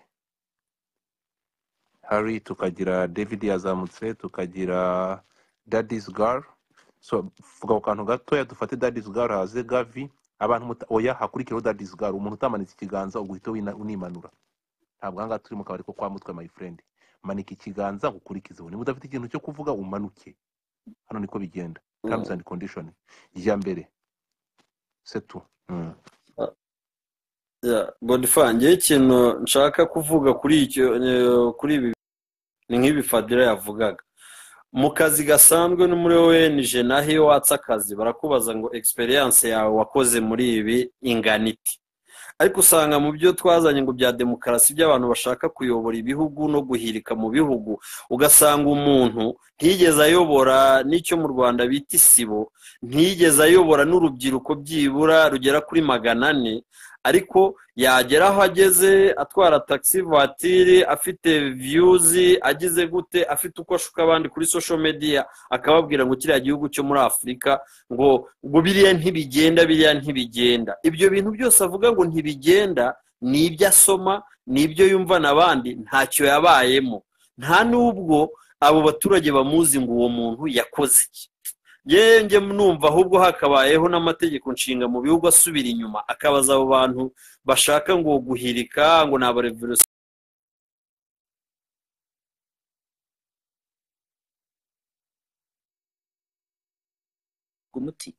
harry tukagira david yazamutse tukagira dadis gar so vuga ku kantu gatoya dufate dadis gar haze gavi abantu muta- oya hakurikireho dadis gar umuntu utamanitse ikiganza ubwo uhita wina- unimanura ntabwo ahangaha turi mu kabari ko kwa mutwe my friend manika ikiganza ukurikizeho niba udafite ikintu cyo kuvuga umanuke hano niko bigenda terms Mm. and condition irya mbere setu mm. Yeah, godifa ngewe ikintu nshaka kuvuga kuri icyo eh, kuri ibi ni nk'ibi fadira yavugaga mu kazi gasanzwe no muri onj naho iyo watse akazi barakubaza ngo egisperiyanse yawe wakoze muri ibi ingana iti ariko usanga mu byo twazanye ngo bya demokarasi by'abantu bashaka kuyobora ibihugu no guhirika mu bihugu ugasanga umuntu ntiyigeze ayobora n'icyo mu rwanda bita isibo ntiyigeze ayobora n'urubyiruko byibura rugera kuri magana ane ariko yagera aho ageze atwara taxi vatiri afite viyuzi agize gute afite uko ashuka abandi kuri social media akababwira ngo kiriya gihugu cyo muri afurika ngo ngo biriya ntibigenda biriya ntibigenda ibyo bintu byose avuga ngo ntibigenda ni ibyo asoma ni ibyo yumva n'abandi ntacyo yabayemo nta n'ubwo abo baturage bamuzi ngo uwo muntu yakoze iki yewe njye numva ahubwo hakabayeho n'amategeko nshinga mu bihugu asubira inyuma akabaza abo bantu bashaka ngo guhirika ngo ni abarevolisiyo umuti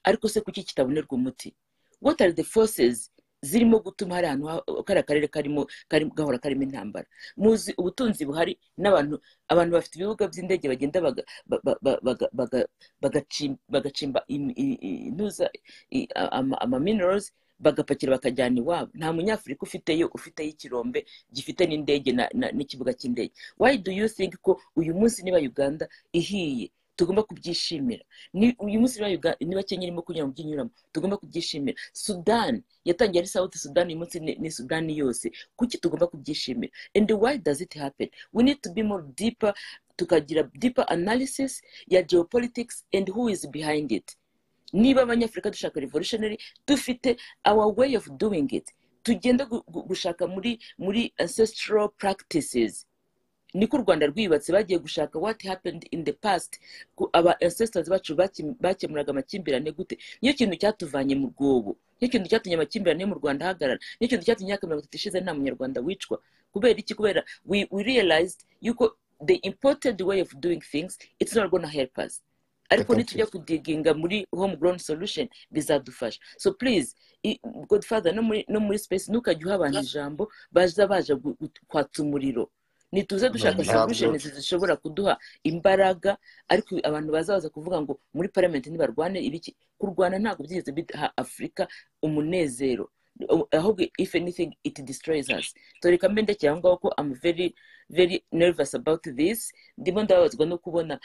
ariko se kuki kitabonerwa umuti what are the forces zirimo gutuma hari ahantu ha- kariya karere karimo karimo gahora karimo intambara muzi ubutunzi buhari n'abantu abantu bafite ibibuga by'indege bagenda baga- ba- ba- ba- baga- baga- bagacim- bagacimba im- i- i- intuza i- a- ama ama minerals bagapakira bakajyana iwabo nta munyafurika ufiteyo ufiteyo ikirombe gifite n'indege na- na- n'ikibuga cy'indege why do you think ko uyu munsi niba uganda ihiye tugomba kubyishimira ni uyu munsi niba Uga- niba kenya irimo kunyura mu by'inyuramo tugomba kubyishimira sudani yatangiye ari south sudani uyu munsi ni ni sudani yose kuki tugomba kubyishimira and why does it happen we need to be more deeper tukagira deeper analysis ya geopolitics and who is behind it niba abanyafurika dushaka revolutionary dufite our way of doing it tugenda gu- gu- gushaka muri muri ancestral practices niko u rwanda rwiyubatse bagiye gushaka what happened in the past ku- aba ancestors bacu baki- bakemuraga amakimbirane gute niyo kintu cyatuvanye mu rwobo niyo kintu cyatumye amakimbirane yo mu rwanda ahagarara niyo kintu cyatumye imyaka mirongo itatu ishize nta munyarwanda wicwa kubera iki kubera we, we realized yuko the imported way of doing things it's not gonna help us ariko thank you nitujya kudiginga muri homegrown solution bizadufasha so please i- godfather no muri, no muri space ntukajya uha abantu ijambo baza baje gu- gu- kwatsa umuriro ntituze dushaka ntabwo solutions zishobora kuduha imbaraga ariko abantu bazaza kuvuga ngo muri parliament ntibarwane ibiki kurwana ntabwo byigeze biha afurika umunezero Uh, ahubwo if anything it destroys us toreka mbendekera aho ngaho ko am very very nervous about this ndimo ndababazwa no kubona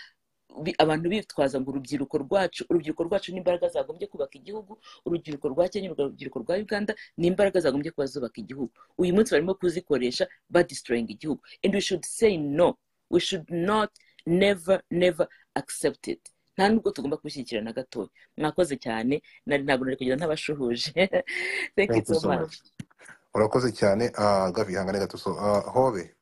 bi- abantu bitwaza ngo urubyiruko rwacu urubyiruko rwacu ni imbaraga zagombye kubaka igihugu urubyiruko rwa kenya urubyiruko rwa uganda ni imbaraga zagombye kuba zubaka igihugu uyu munsi barimo kuzikoresha badistroyinga igihugu and we should say no we should not never never accept it nta nubwo tugomba kubishyigikira na gatoya mwakoze cyane nari ntabwo nari kugira ntabashuhuje thank you thank you so so much much urakoze cyane ah, gavi ihangane gato so ah, hobe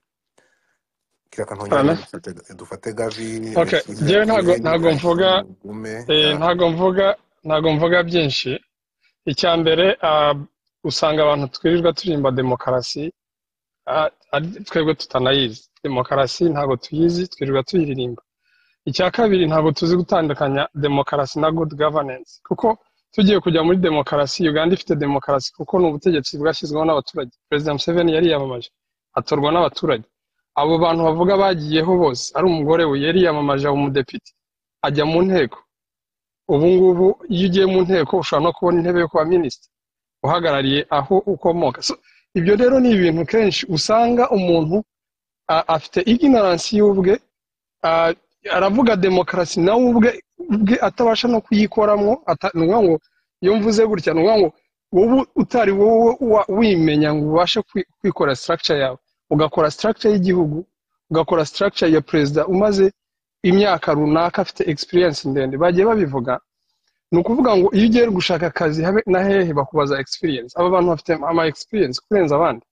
kiraka ntongere Ana? dufate dufate gavi Okay, let's listen njyewe to ntago him ntago mvuga hanyuma ugume eh, yeah ntago mvuga ntago mvuga byinshi icya mbere ah, usanga abantu twirirwa turimba demokarasi ah, ari twebwe tutanayizi demokarasi ntago tuyizi twirirwa tuyiririmba icya kabiri ntabwo tuzi gutandukanya demokarasi na good governance kuko tugiye kujya muri demokarasi uganda ifite demokarasi kuko ni ubutegetsi bwashyizweho n'abaturage perezida museveni yari yiyamamaje atorwa n'abaturage abo bantu bavuga bagiyeho bose ari umugore we yari yiyamamaje aba umudepite ajya mu nteko ubu ngubu iyo ugiye mu nteko ushobora no kubona intebe yo kuba minisita uhagarariye aho ukomoka So, ibyo rero ni ibintu kenshi usanga umuntu a- afite ignorance y'ubwe Ah, aravuga demokarasi nawe ubwe ubwe atabasha no kuyikoramo ata- ni ukuvuga ngo iyo mvuze gutya ni ukuvuga ngo wowe utari wowe wa- wimenya ngo ubashe kwi- kwikora structure yawe ugakora structure y'igihugu ugakora structure ya perezida umaze imyaka runaka afite experience ndende bagiye babivuga ni ukuvuga ngo iyo ugiye gushaka akazi habe na hehe bakubaza experience aba bantu bafite ama experience kurenza abandi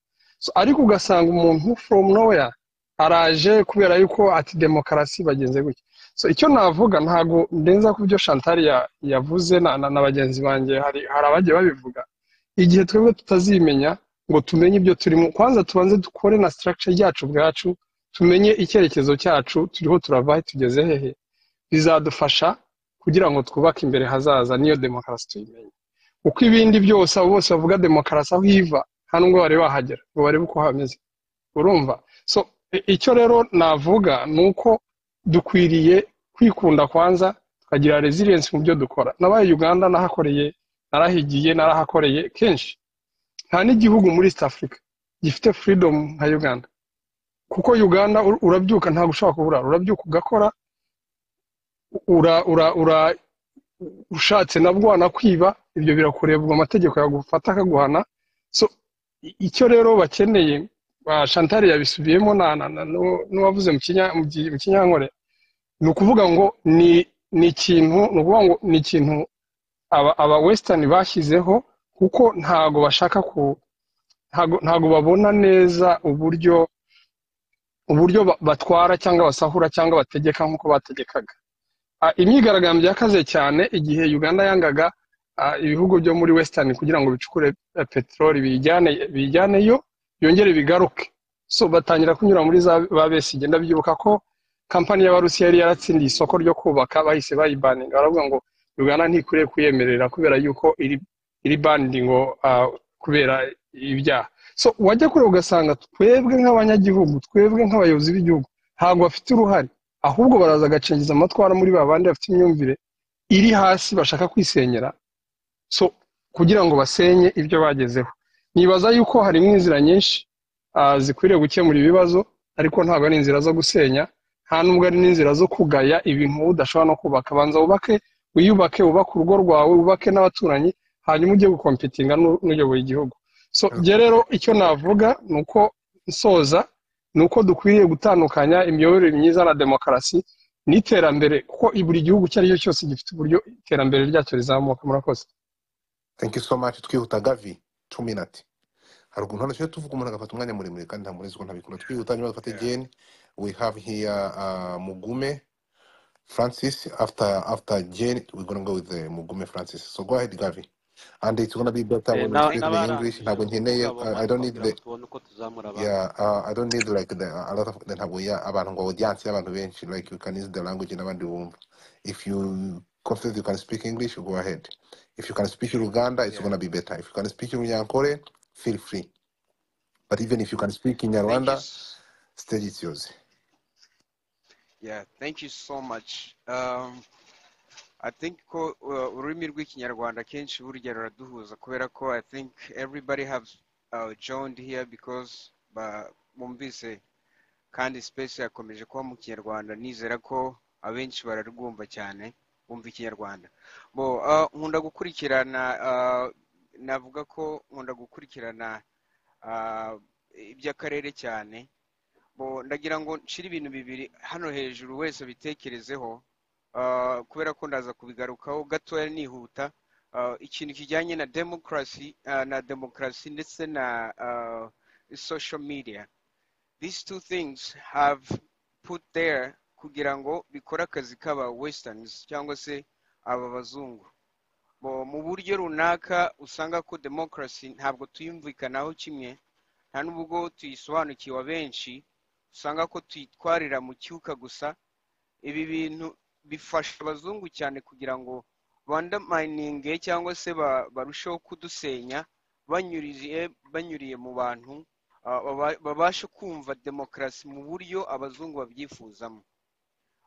so, ariko ugasanga umuntu from nowhere araje kubera yuko ati demokarasi bagenze gutya so icyo navuga ntago ndenza ku byo Chantal ya- yavuze na, na, na bagenzi banjye hari, hari abagiye babivuga igihe twebwe tutazimenya ngo tumenye ibyo turimo kwanza tubanze dukore na structure yacu ubwacu tumenye icyerekezo cyacu turiho turava tugeze hehe bizadufasha kugira ngo twubake imbere hazaza niyo demokarasi tuyimenye uko ibindi byose abo bose bavuga demokarasi aho iva nta nubwo bari bahagera ngo barebe uko hameze urumva so i- icyo rero navuga ni uko dukwiriye kwikunda kwanza tukagira resilience mu byo dukora nabaye uganda nahakoreye narahigiye narahakoreye kenshi nta n'igihugu muri east africa gifite freedom nka uganda kuko uganda u- urabyuka ntabwo ushobora kuburara urabyuka ugakora ura ura ura ushatse nabwo wanakwiba ibyo birakurebwa amategeko yagufata akaguhana so i- icyo rero bakeneye ah, chantal yabisubiyemo na na- na- n'u- n'uwavuze mu Kinya- mu Gi- mu kinyankore ni ukuvuga ngo ni ni ikintu ni ukuvuga ngo ni ikintu aba aba western bashyizeho kuko ntago bashaka ku ntago ntago babona neza uburyo uburyo ba- batwara cyangwa basahura cyangwa bategeka nk'uko bategekaga Ah, imyigaragambyo yakaze cyane igihe uganda yangaga ah, ibihugu byo muri western kugira ngo bicukure eh, peteroli bijyane bijyaneyo byongere bigaruke so batangira kunyura muri za ba besigye ndabyibuka ko kampani y'abarusiya yari yaratsindiye isoko ryo kubaka bahise bayibaninga baravuga ngo uganda ntikwiriye kuyemerera kubera yuko iri iri bandi ngo ah, kubera ibyaha so wajya kure ugasanga twebwe nk'abanyagihugu twebwe nk'abayobozi b'igihugu ntabwo bafite uruhare ahubwo baraza agacengiza amatwara muri ba bandi bafite imyumvire iri hasi bashaka kwisenyera so kugira ngo basenye ibyo bagezeho nibaza yuko harimo inzira nyinshi ah, zikwiriye gukemura ibibazo ariko ntabwo ari inzira zo gusenya nta nubwo ari n'inzira zo kugaya ibintu wowe udashobora no kubaka banza wubake wiyubake wubake urugo rwawe wubake n'abaturanyi hanyuma ujye gukompitinga n'u- n'uyoboye igihugu so njye rero icyo navuga ni uko nsoza ni uko dukwiriye gutandukanya imiyoborere myiza na demokarasi n'iterambere kuko buri gihugu icyo ari cyo cyose gifite uburyo iterambere ryacyo rizamuka murakoze thank you so much twihuta gavi two minute haruguru hano tujya tuvuga umuntu agafata umwanya muremure kandi nta murezi ko ntabikora twihuta nyuma dufate again we have here uh, mugume francis after after jane we're gonna go with the mugume francis so go ahead gavi and it's gonna be better Eh, when we na- speak in english nabarangije ntabwo nkeneye mugabo uh, i mane don't need the kugira ngo tubone uko tuzamura abandi Yeah, uh, I don't need like the a lot of the ntabwo ya abantu ngo audience y'abantu benshi like you can use the language n'abandi bumva. If you confident you can speak English, go ahead. If you can speak Uganda, it's Yeah. gonna be better. If you can speak Runyankore, feel free. But even if you can speak in Thank you. Rwanda, s- stage is yours. Yeah, thank you so much. Um, I think ko uh, ururimi rw'ikinyarwanda akenshi burya ruraduhuza kubera ko I think everybody have uh, joined here because ba- bumvise kandi space yakomeje kuba mu kinyarwanda nizera ko abenshi bararwumva cyane bumva ikinyarwanda bo ah, nkunda gukurikirana ah, navuga ko nkunda gukurikirana ah, iby'akarere cyane bo ndagira ngo nshire ibintu bibiri hano hejuru wese abitekerezeho ah, kubera ko ndaza kubigarukaho gatoya nihuta Ah, ikintu kijyanye na demokarasi na demokarasi ndetse na ah, social media these two things have put there kugira ngo bikore akazi k'aba westerns cyangwa se aba bazungu Bo mu buryo runaka usanga ko demokarasi ntabwo tuyumvikanaho kimwe nta n'ubwo tuyisobanukiwe abenshi usanga ko tuyitwarira mu cyuka gusa ibi bintu bifasha abazungu cyane kugira ngo bandamayininge cyangwa se ba- barusheho kudusenya banyuriye banyuriye mu bantu ah, baba- babashe kumva demokarasi mu buryo abazungu babyifuzamo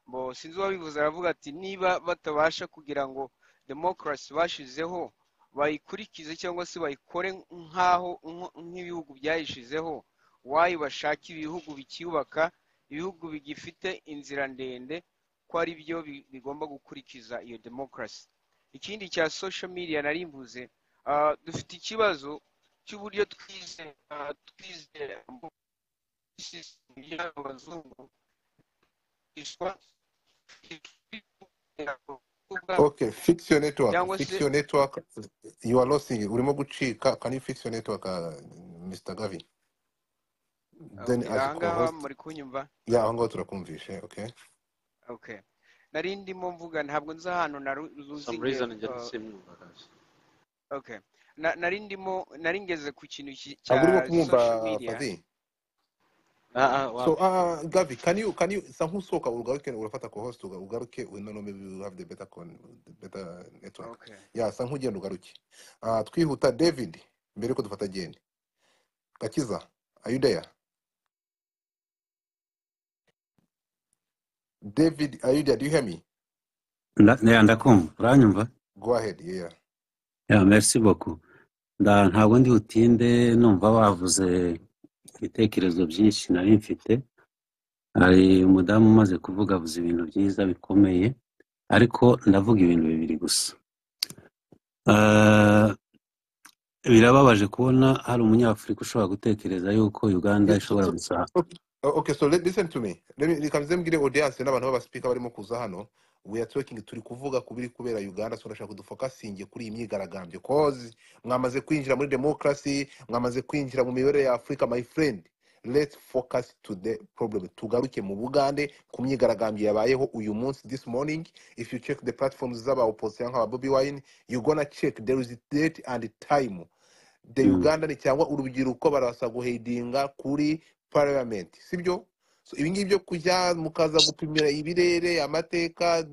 bo sinzi uwabivuze aravuga ati niba batabasha kugira ngo demokarasi bashizeho bayikurikize cyangwa se bayikore nk'aho nko- nk'ibihugu byayishizeho wayibashaka ibihugu bikiyubaka ibihugu bigifite inzira ndende ko ari byo bi- bigomba gukurikiza iyo demokarasi ikindi cya social media narimbuze ah, dufite ikibazo cy'uburyo twize ah, twizera system y'aba bazungu iswa okay fix your network cyangwa se fix your network you are losing urimo gucika can you fix your network uh, Mr Gavi then okay as a ahangaha co-host muri kunyumva yeah aho ngaho turakumvishe okay okay nari ndimo mvuga ntabwo nzi ahantu naru- some ruzingiye reason njye uh, ntisimwumva guys okay Na- nari ndimo nari ngeze ku kintu ki- cya ntabwo urimo kumwumva social media Fadhi ah ah So, wapi uh, Gavi, can you can you sankusoka ugaruke urafata ko host uga- ugaruke we no no maybe you have the better con the better network. okay Yeah, sankugenda ugaruke. Uh, twihuta David mbere ko dufata Jane. Gakiza, are you there? David, are you there? Do you hear me? Nda- ya, ndakumva uranyumva Go ahead. Yeah. ya merci beaucoup nda ntabwo ndi butinde numva bavuze ibitekerezo byinshi nari mfite hari umudamu umaze kuvuga avuze ibintu byiza bikomeye ariko ndavuga ibintu bibiri gusa Ah, birababaje kubona hari umunyafurika ushobora gutekereza yuko uganda Yes, so, ishobora so, gusa okay, oh, okay, so let, listen to me. Let me reka nze mbwire audience n'abantu b'abaspeaker barimo kuza hano. We are talking turi kuvuga ku biri kubera Uganda so ndashaka kudufokasinge kuri iyi myigaragambyo cause mwamaze kwinjira muri democracy, mwamaze kwinjira mu mibereho ya Afurika my friend. Let's focus to the problem. Tugaruke mu Bugande ku myigaragambyo yabayeho uyu munsi this morning. If you check the platforms z'aba opposition nk'aba Bobby Wine, you gonna check there is date and time the Mm, Uganda cyangwa urubyiruko barabasha guhedinga kuri parliament sibyo so ibi ngibi byo kujya mukaza gupimira ibirere amateka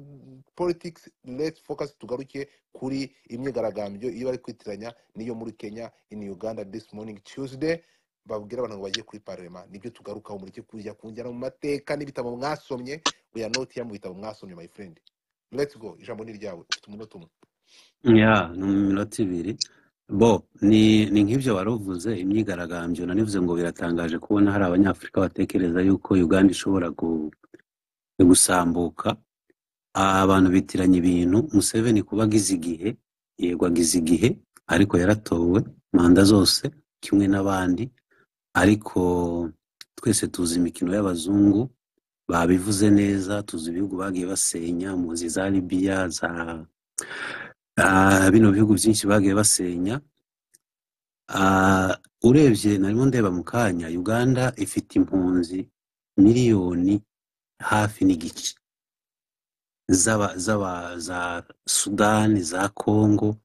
politics let's focus tugaruke kuri imyigaragambyo iyo bari kwitiranya n'iyo muri Kenya in Uganda this morning Tuesday babwira abantu ngo bagiye kuri parlema nibyo tugarukaho muri cyo kujya kunjyana mu mateka n'ibitabo mwasomye we are not here mu bitabo mwasomye my friend let's go ijambo ni ryawe ufite umunota umwe ya ni iminota ibiri bo ni ni nk'ibyo wari uvuze imyigaragambyo nanivuze ngo biratangaje kubona hari abanyafurika batekereza yuko uganda ishobora gu- gusambuka Aba abantu bitiranya ibintu museveni kuba agize igihe yego agize igihe ariko yaratowe manda zose kimwe n'abandi ariko twese tuzi imikino y'abazungu babivuze neza tuzi ibihugu bagiye basenya muzi za libiya za ah, bino bihugu byinshi bagiye basenya Ah, urebye narimo ndeba mu kanya uganda ifite impunzi miliyoni hafi n'igice z'aba z'aba za sudani za kongo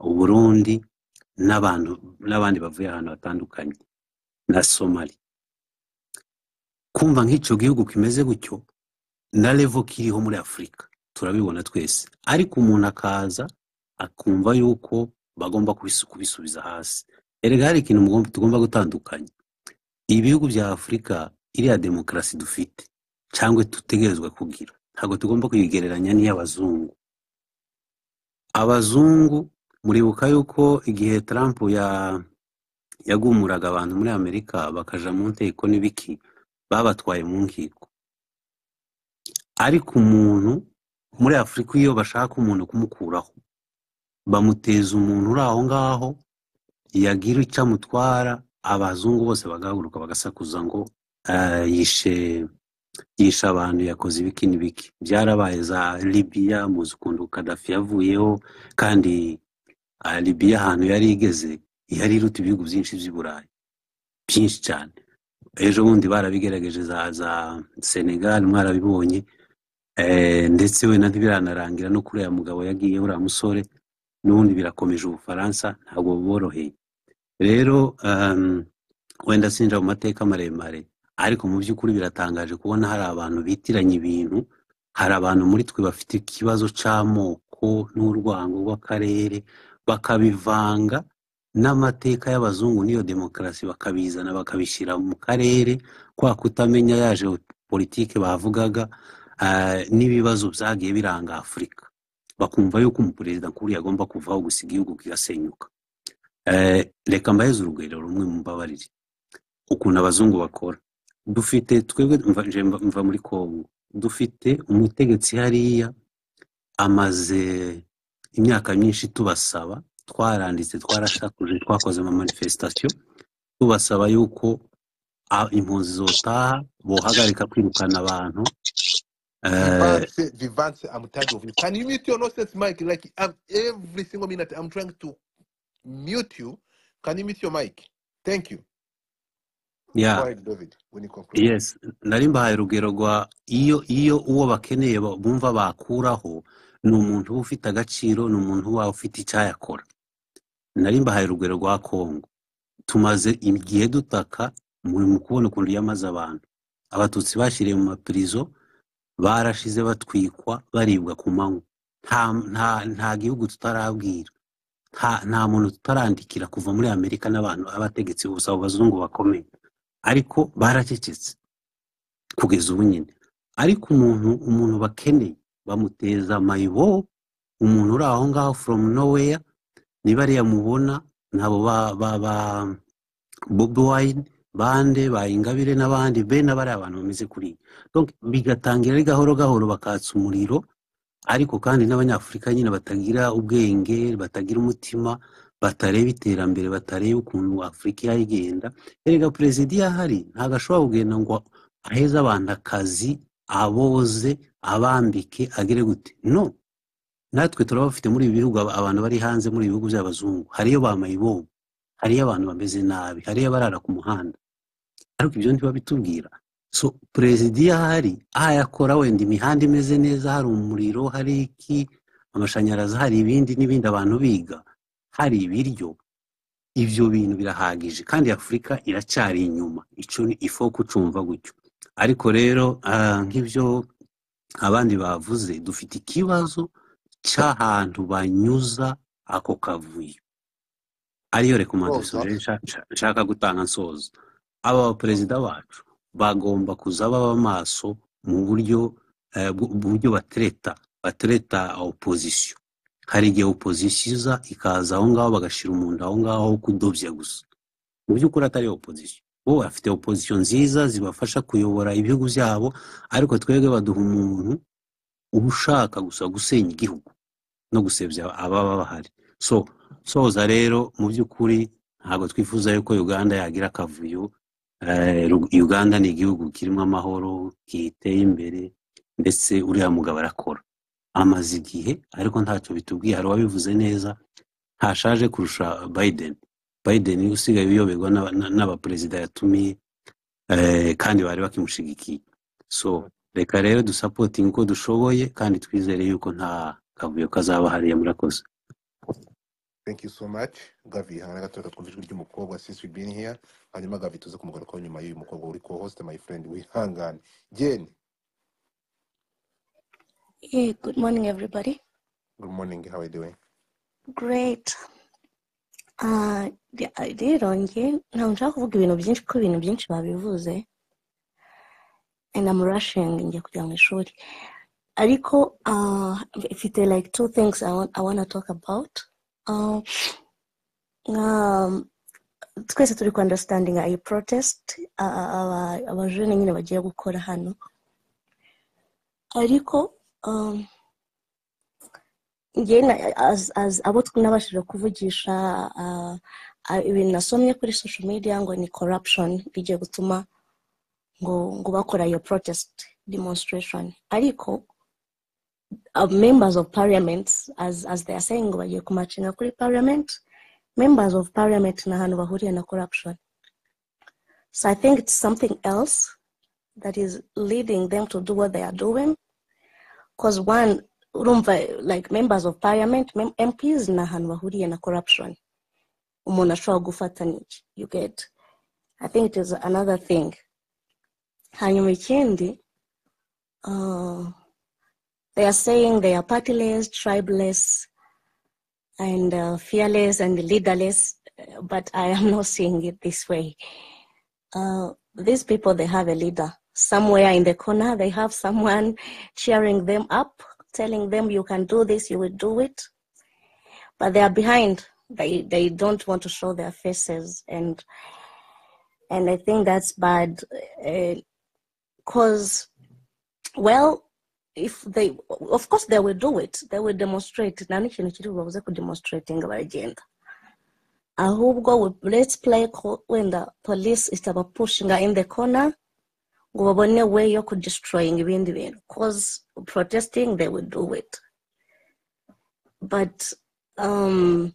uburundi n'abantu n'abandi bavuye ahantu hatandukanye na somali kumva nk'icyo gihugu kimeze gutyo na levo kiriho muri afurika turabibona twese ariko umuntu akaza akumva yuko bagomba kubisu- kubisubiza hasi erega hari ikintu mugomba- tugomba gutandukanya ibihugu bya afurika iriya demokarasi dufite cyangwa dutegerezwa kugira ntabwo tugomba kuyigereranya n'iy'abazungu abazungu muribuka yuko igihe Trump ya yagumuraga abantu muri amerika bakaja mu nteko n'ibiki babatwaye mu nkiko ariko umuntu muri afurika iyo bashaka umuntu kumukuraho bamuteza umuntu uri aho ngaho yagira icyo amutwara abazungu bose bagahaguruka bagasakuza ngo "Ah, yishe yishe abantu yakoze ibiki n'ibiki byarabaye za libiya muzi ukuntu kadafi yavuyeho kandi ah, libiya ahantu yari igeze yari iruta ibihugu byinshi by'i burayi byinshi cyane ejo bundi barabigerageje za za senegali mwarabibonye Eh, ndetse wenda ntibiranarangira no kuri uriya mugabo yagiye uriya musore n'ubundi birakomeje ubufaransa ntabwo buboroheye rero um, wenda sinjira mu mateka maremare ariko mu by'ukuri biratangaje kubona hari abantu bitiranya ibintu hari abantu muri twe bafite ikibazo cy'amoko n'urwango rw'akarere bakabivanga n'amateka y'abazungu n'iyo demokarasi bakabizana bakabishyira mu karere kwa kutamenya yaje politike bavugaga ah, n'ibibazo byagiye biranga afurika bakumva yuko umuperezida nkuru yagomba kuvaho gusa igihugu kigasenyuka Eh, reka mbaheze urugero rumwe mumbabarire ukuntu abazungu bakora dufite twebwe mva- nje mva mva muri kongo dufite umutegetsi hariya amaze imyaka myinshi tubasaba twaranditse twarashakuje twakoze ama manifestation tubasaba yuko a- impunzi zotaha bohagarika kwirukana abantu eh, Vivance, Vivance, I'm tired of you. Can you mute your nonsense mic? Like I'm, every single minute, I'm trying to mute you. Can you mute your mic? Thank you. ya Go ahead, David, when you conclude. yes nari mbahaye urugero rwa iyo iyo uwo bakeneye ba- bumva bakuraho ni umuntu uba ufite agaciro ni umuntu uba ufite icyayakora nari mbahaye urugero rwa kongo tumaze igihe dutaka muri mu kubona ukuntu yamaze abantu abatutsi bashyiriye mu mapirizo barashize batwikwa baribwa ku manywa nta nta nta gihugu tutarabwira nta nta muntu tutarandikira kuva muri amerika n'abantu abategetsi gusa abo bazungu bakomeye ariko baracecetse kugeza ubu nyine ariko umuntu umuntu bakeneye bamuteza amayibo umuntu uri aho ngaho from nowhere niba ariya mubona nabo ba ba ba bobi wine bande ba ingabire n'abandi be n'abari abantu bameze kuriya Donc, bigatangira ari gahoro gahoro bakatsa umuriro ariko kandi n'abanyafurika nyine batagira ubwenge batagira umutima batareba iterambere batareba ukuntu afurika yayigenda erega perezida iyo ahari ntabwo ashobora kugenda ngo aheze abantu akazi aboze abambike agire gute no natwe turabafite muri ibi bihugu aba- abantu bari hanze muri ibi bihugu by'abazungu hariyo ba mayibobo hariyo abantu bameze nabi hariyo abarara ku muhanda ariko ibyo ntibabitubwira so perezida iyo ahari ayakora wenda imihanda imeze neza hari umuriro hari iki amashanyarazi hari ibindi n'ibindi abantu biga hari ibiryo ibyo bintu birahagije kandi afurika iracyari inyuma icyo ni ifo kucumva gutyo ariko rero ah, nk'ibyo abandi bavuze dufite ikibazo cy'ahantu banyuza ako kavuyo ariyo rekomandasiyo Soza. rero nsha- nsha- nshaka gutanga nsoza aba baperezida bacu bagomba kuza baba maso mu buryo eh, bw- buryo batereta batereta opozisiyo hari igihe opozisiyo iza ikaza aho ngaho bagashyira umuntu aho ngaho wo kudobya gusa mu by'ukuri atari opozisiyo bo bafite opozisiyo nziza zibafasha kuyobora ibihugu byabo ariko twebwe baduha umuntu uba ushaka gusa gusenya igihugu no gusebya ababa bahari so soza rero mu by'ukuri ntabwo twifuza yuko uganda yagira akavuyo Eh, Ru- uganda ni igihugu kirimo amahoro kiteye imbere ndetse uriya mugabo arakora amaze igihe ariko ntacyo bitubwiye hari uwabivuze neza ntashaje kurusha biden biden niwe usigaye uyoberwa n'aba- n'a- n'abaperezida yatumiye eh, kandi bari bakimushigikiye so reka rero dusapotinge uko dushoboye kandi twizere yuko nta kavuyo kazaba hariya murakoze Thank you so much. Gavi, hana gatoka twumva ijwi ry'umukobwa since we've been here. Hanyuma Gavi tuze kumugarukaho nyuma y'uyu mukobwa uri co-host my friend wihangane. Jane, Hey, good morning, everybody. good morning, how are you doing? Great. Uh, re- rero njye ntabwo nshaka kuvuga ibintu byinshi kuko ibintu byinshi babivuze and I'm rushing njya kujya mu ishuri ariko uh, mfite like two things I want, I want to talk about uh, um, twese turi ku understanding iyi protest uh, aba abajene nyine bagiye gukora hano ariko um, njye na- as- as- abo nabashije kuvugisha ah, ah, ibintu nasomye kuri social media ngo ni corruption bigiye gutuma ngo ngo bakora iyo protest demonstration ariko uh, members of parliament as as they are saying ngo bagiye kumacinga kuri parliament members of parliament ni ahantu bahuriye na corruption so i think it's something else that is leading them to do what they are doing because one urumva like members of parliament mem- mps ni ahantu bahuriye na corruption umuntu ashobora gufata n'iki you get i think it is another thing hanyuma ikindi uh, they are saying they are partyless tribeless and uh, fearless and leaderless uh, but i am not seeing it this way uh, these people they have a leader somewhere in the corner they have someone cheering them up telling them you can do this you will do it but they are behind they they don't want to show their faces and and i think that's bad because well if they of course they will do it they will demonstrate nta n'ikintu kiri bubabuze kudemonstratinga baragenda ahubwo we- let's play ko wenda police itabapushinga in the corner ngo babone way yo kudestroyinga ibindi bintu cause protesting they will do it but um,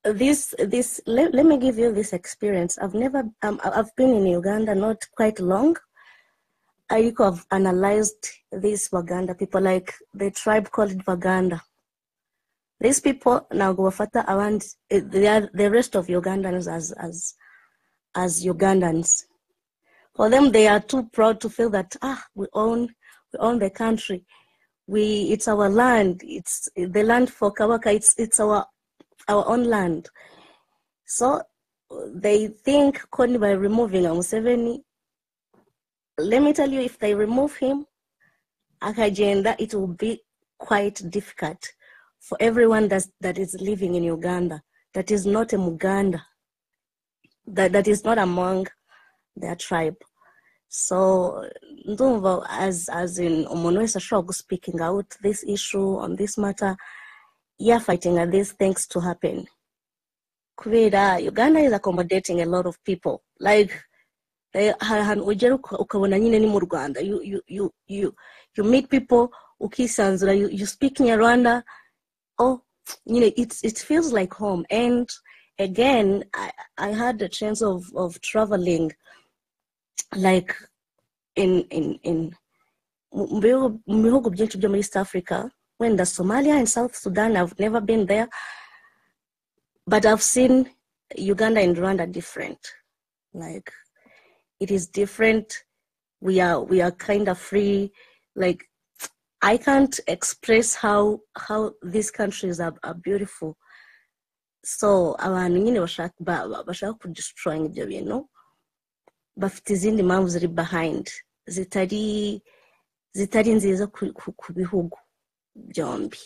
this this let, let me give you this experience i've never um, I- i've been in uganda not quite long ariko i've analyzed these waganda people like the tribe called waganda these people ntabwo bafata abandi eh, they are the rest of ugandans as as as ugandans for them they are too proud to feel that ah we own we own the country we it's our land it's the land for kawaka it's it's our our own land so uh, they think Kony by removing Museveni let me tell you if they remove him akagenda it will be quite difficult for everyone that's, that is living in Uganda that is not a Muganda that, that is not among their tribe so ndumva as as in umuntu wese ashobora guspeaking out this issue on this matter yeah fighting at these things to happen kubera uganda is accommodating a lot of people like eh, hari ahantu ugera uka- ukabona nyine ni mu rwanda you, you, you, you, you meet people ukisanzura you, you speak in rwanda oh nyine it's, it feels like home and again i, I had the chance of, of traveling like in, in, in mu mu bihugu mu bihugu byinshi byo muri east africa wenda somalia and south sudan i've never been there but i've seen uganda and rwanda different like it is different we are we are kind of free like i can't express how how these countries are, are beautiful so abantu nyine bashaka ba- ba- bashaka kudestroyinga ibyo bintu bafite izindi mpamvu ziri behind zitari zitari nziza ku, ku, ku bihugu byombi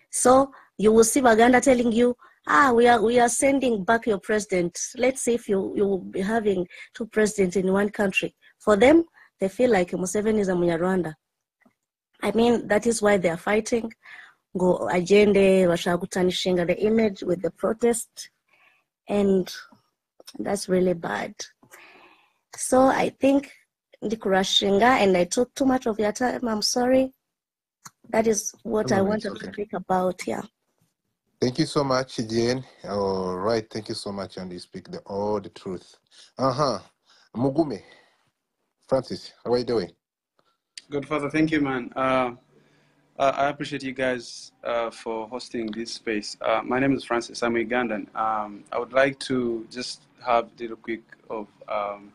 So you will see Baganda telling you, ah, we are we are sending back your president. Let's see if you, you will be having two presidents in one country. For them, they feel like Museveni is a Munyarwanda. I mean, that is why they are fighting. Go agende, washagutanishinga the image with the protest, and that's really bad. So I think ndikurashinga, and I took too much of your time. I'm sorry. That is what No, I no, it's wanted to okay. speak about. Yeah. Thank you so much again. All right, thank you so much, and you speak the all the truth. Uh huh. Mugume, Francis, how are you doing? Godfather, thank you, man. Uh, uh, I appreciate you guys uh, for hosting this space. Uh, my name is Francis. I'm Ugandan. Um, I would like to just have a little quick of um,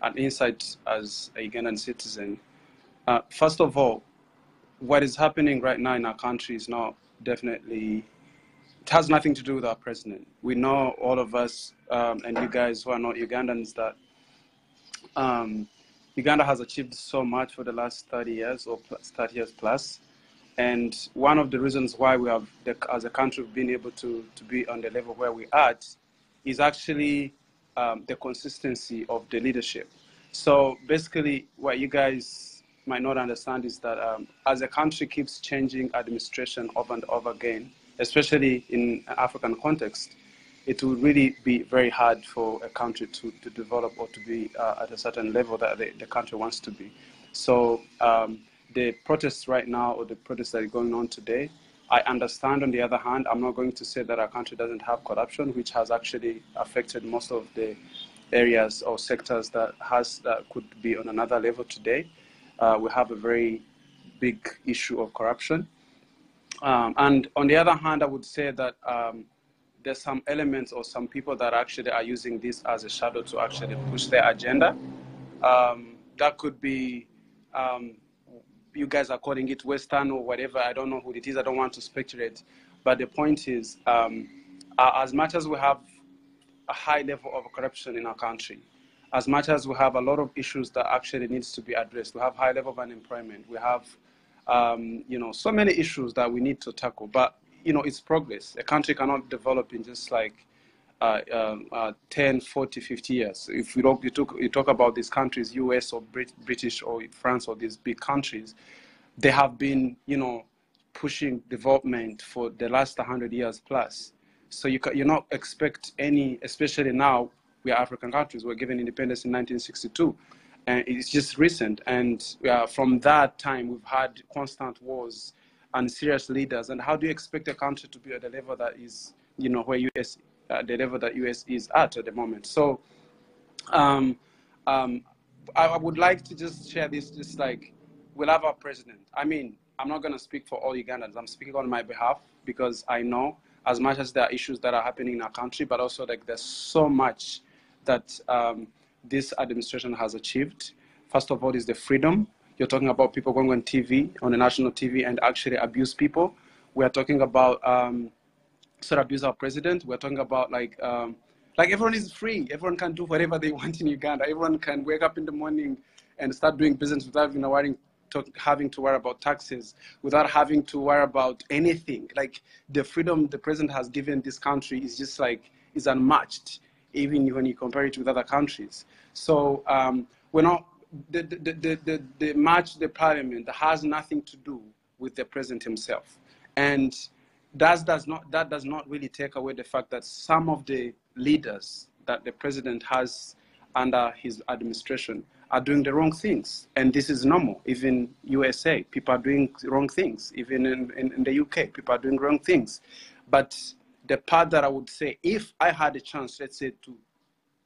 an insight as a Ugandan citizen. Uh, first of all, what is happening right now in our country is not definitely it has nothing to do with our president. We know all of us um, and you guys who are not Ugandans that um, Uganda has achieved so much for the last 30 years or plus, 30 years plus. And one of the reasons why we have, the, as a country, been able to, to be on the level where we are at is actually um, the consistency of the leadership. So basically, what you guys might not understand is that um, as a country keeps changing administration over and over again, especially in African context, it will really be very hard for a country to, to develop or to be uh, at a certain level that the, the country wants to be. So um, the protests right now or the protests that are going on today, I understand on the other hand, I'm not going to say that our country doesn't have corruption, which has actually affected most of the areas or sectors that has that could be on another level today. Uh, we have a very big issue of corruption. Um, and on the other hand, I would say that um, there's some elements or some people that actually are using this as a shadow to actually push their agenda. Um, that could be, um, you guys are calling it Western or whatever. I don't know who it is. I don't want to speculate. But the point is, um, uh, as much as we have a high level of corruption in our country, as much as we have a lot of issues that actually needs to be addressed, we have high level of unemployment. We have, um, you know, so many issues that we need to tackle. But you know, it's progress. A country cannot develop in just like uh, um, uh, 10, 40, 50 years. If you, don't, you, talk, you talk about these countries, US or Brit- British or France or these big countries, they have been, you know, pushing development for the last 100 years plus. So you, ca- you not expect any, especially now, we are African countries. We We're given independence in 1962. And it's just recent. And uh, from that time, we've had constant wars and serious leaders. And how do you expect a country to be at the level that is, you know, where US, uh, the level that US is at at the moment? So, um, um, I, I would like to just share this, just like we'll have our president. I mean, I'm not going to speak for all Ugandans. I'm speaking on my behalf because I know as much as there are issues that are happening in our country, but also like there's so much that um, this administration has achieved. First of all, is the freedom. You're talking about people going on TV, on the national TV, and actually abuse people. We are talking about um, sort of abuse our president. We're talking about like um, like everyone is free. Everyone can do whatever they want in Uganda. Everyone can wake up in the morning and start doing business without even worrying, to, having to worry about taxes, without having to worry about anything. Like the freedom the president has given this country is just like is unmatched, even when you compare it with other countries. So um, we're not. The, the, the, the, the march, the parliament has nothing to do with the president himself. And that does not that does not really take away the fact that some of the leaders that the president has under his administration are doing the wrong things and this is normal even usa people are doing wrong things even in, in, in the uk people are doing wrong things but the part that i would say if i had a chance let's say to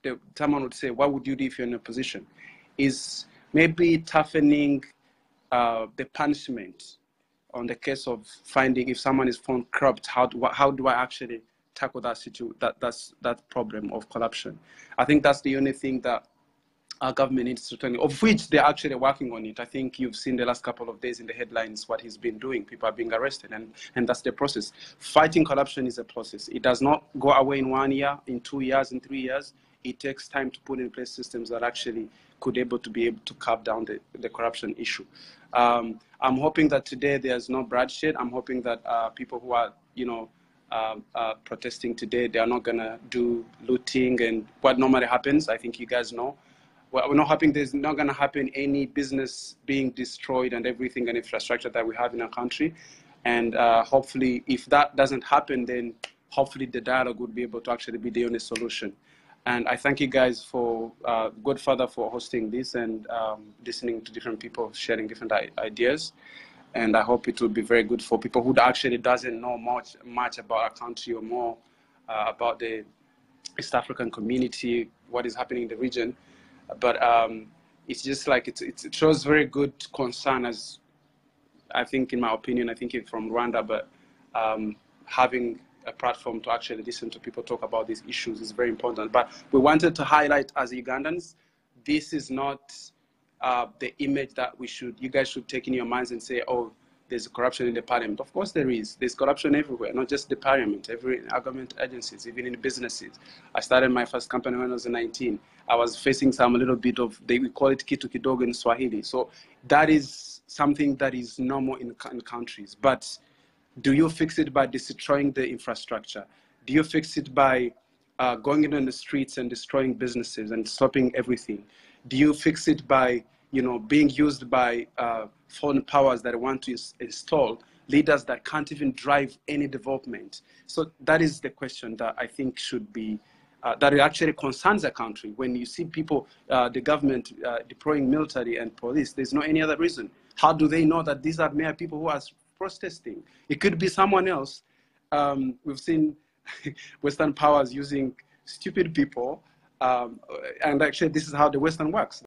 the someone would say what would you do if you're in a position is maybe toughening uh, the punishment on the case of finding if someone is found corrupt, how do, how do I actually tackle that situ that that's that problem of corruption? I think that's the only thing that our government needs to turn, of which they're actually working on it. I think you've seen the last couple of days in the headlines what he's been doing. People are being arrested, and, and that's the process. Fighting corruption is a process. It does not go away in one year, in two years, in three years. It takes time to put in place systems that actually could able to be able to curb down the, the corruption issue. Um, I'm hoping that today there's no bloodshed. I'm hoping that uh, people who are, you know, uh, uh, protesting today, they are not going to do looting and what normally happens. I think you guys know. Well, we're not hoping there's not going to happen any business being destroyed and everything and infrastructure that we have in our country. And uh, hopefully, if that doesn't happen, then hopefully the dialogue would be able to actually be the only solution. And I thank you guys for uh, Godfather for hosting this and um, listening to different people sharing different I- ideas. And I hope it will be very good for people who actually doesn't know much much about our country or more uh, about the East African community, what is happening in the region. But um, it's just like it's, it's, it shows very good concern as I think, in my opinion, I think it's from Rwanda, but um, having a platform to actually listen to people talk about these issues is very important. But we wanted to highlight as Ugandans, this is not uh, the image that we should, you guys should take in your minds and say, oh, there's corruption in the parliament. Of course, there is. There's corruption everywhere, not just the parliament, every our government agencies, even in businesses. I started my first company when I was 19. I was facing some little bit of, they we call it kitu kidogo in Swahili. So that is something that is normal in, in countries. But do you fix it by destroying the infrastructure? Do you fix it by uh, going in on the streets and destroying businesses and stopping everything? Do you fix it by you know, being used by uh, foreign powers that want to ins- install leaders that can't even drive any development. So that is the question that I think should be, uh, that actually concerns a country. When you see people, uh, the government uh, deploying military and police, there's no any other reason. How do they know that these are mere people who are protesting? It could be someone else. Um, we've seen Western powers using stupid people. Um, and actually, this is how the Western works.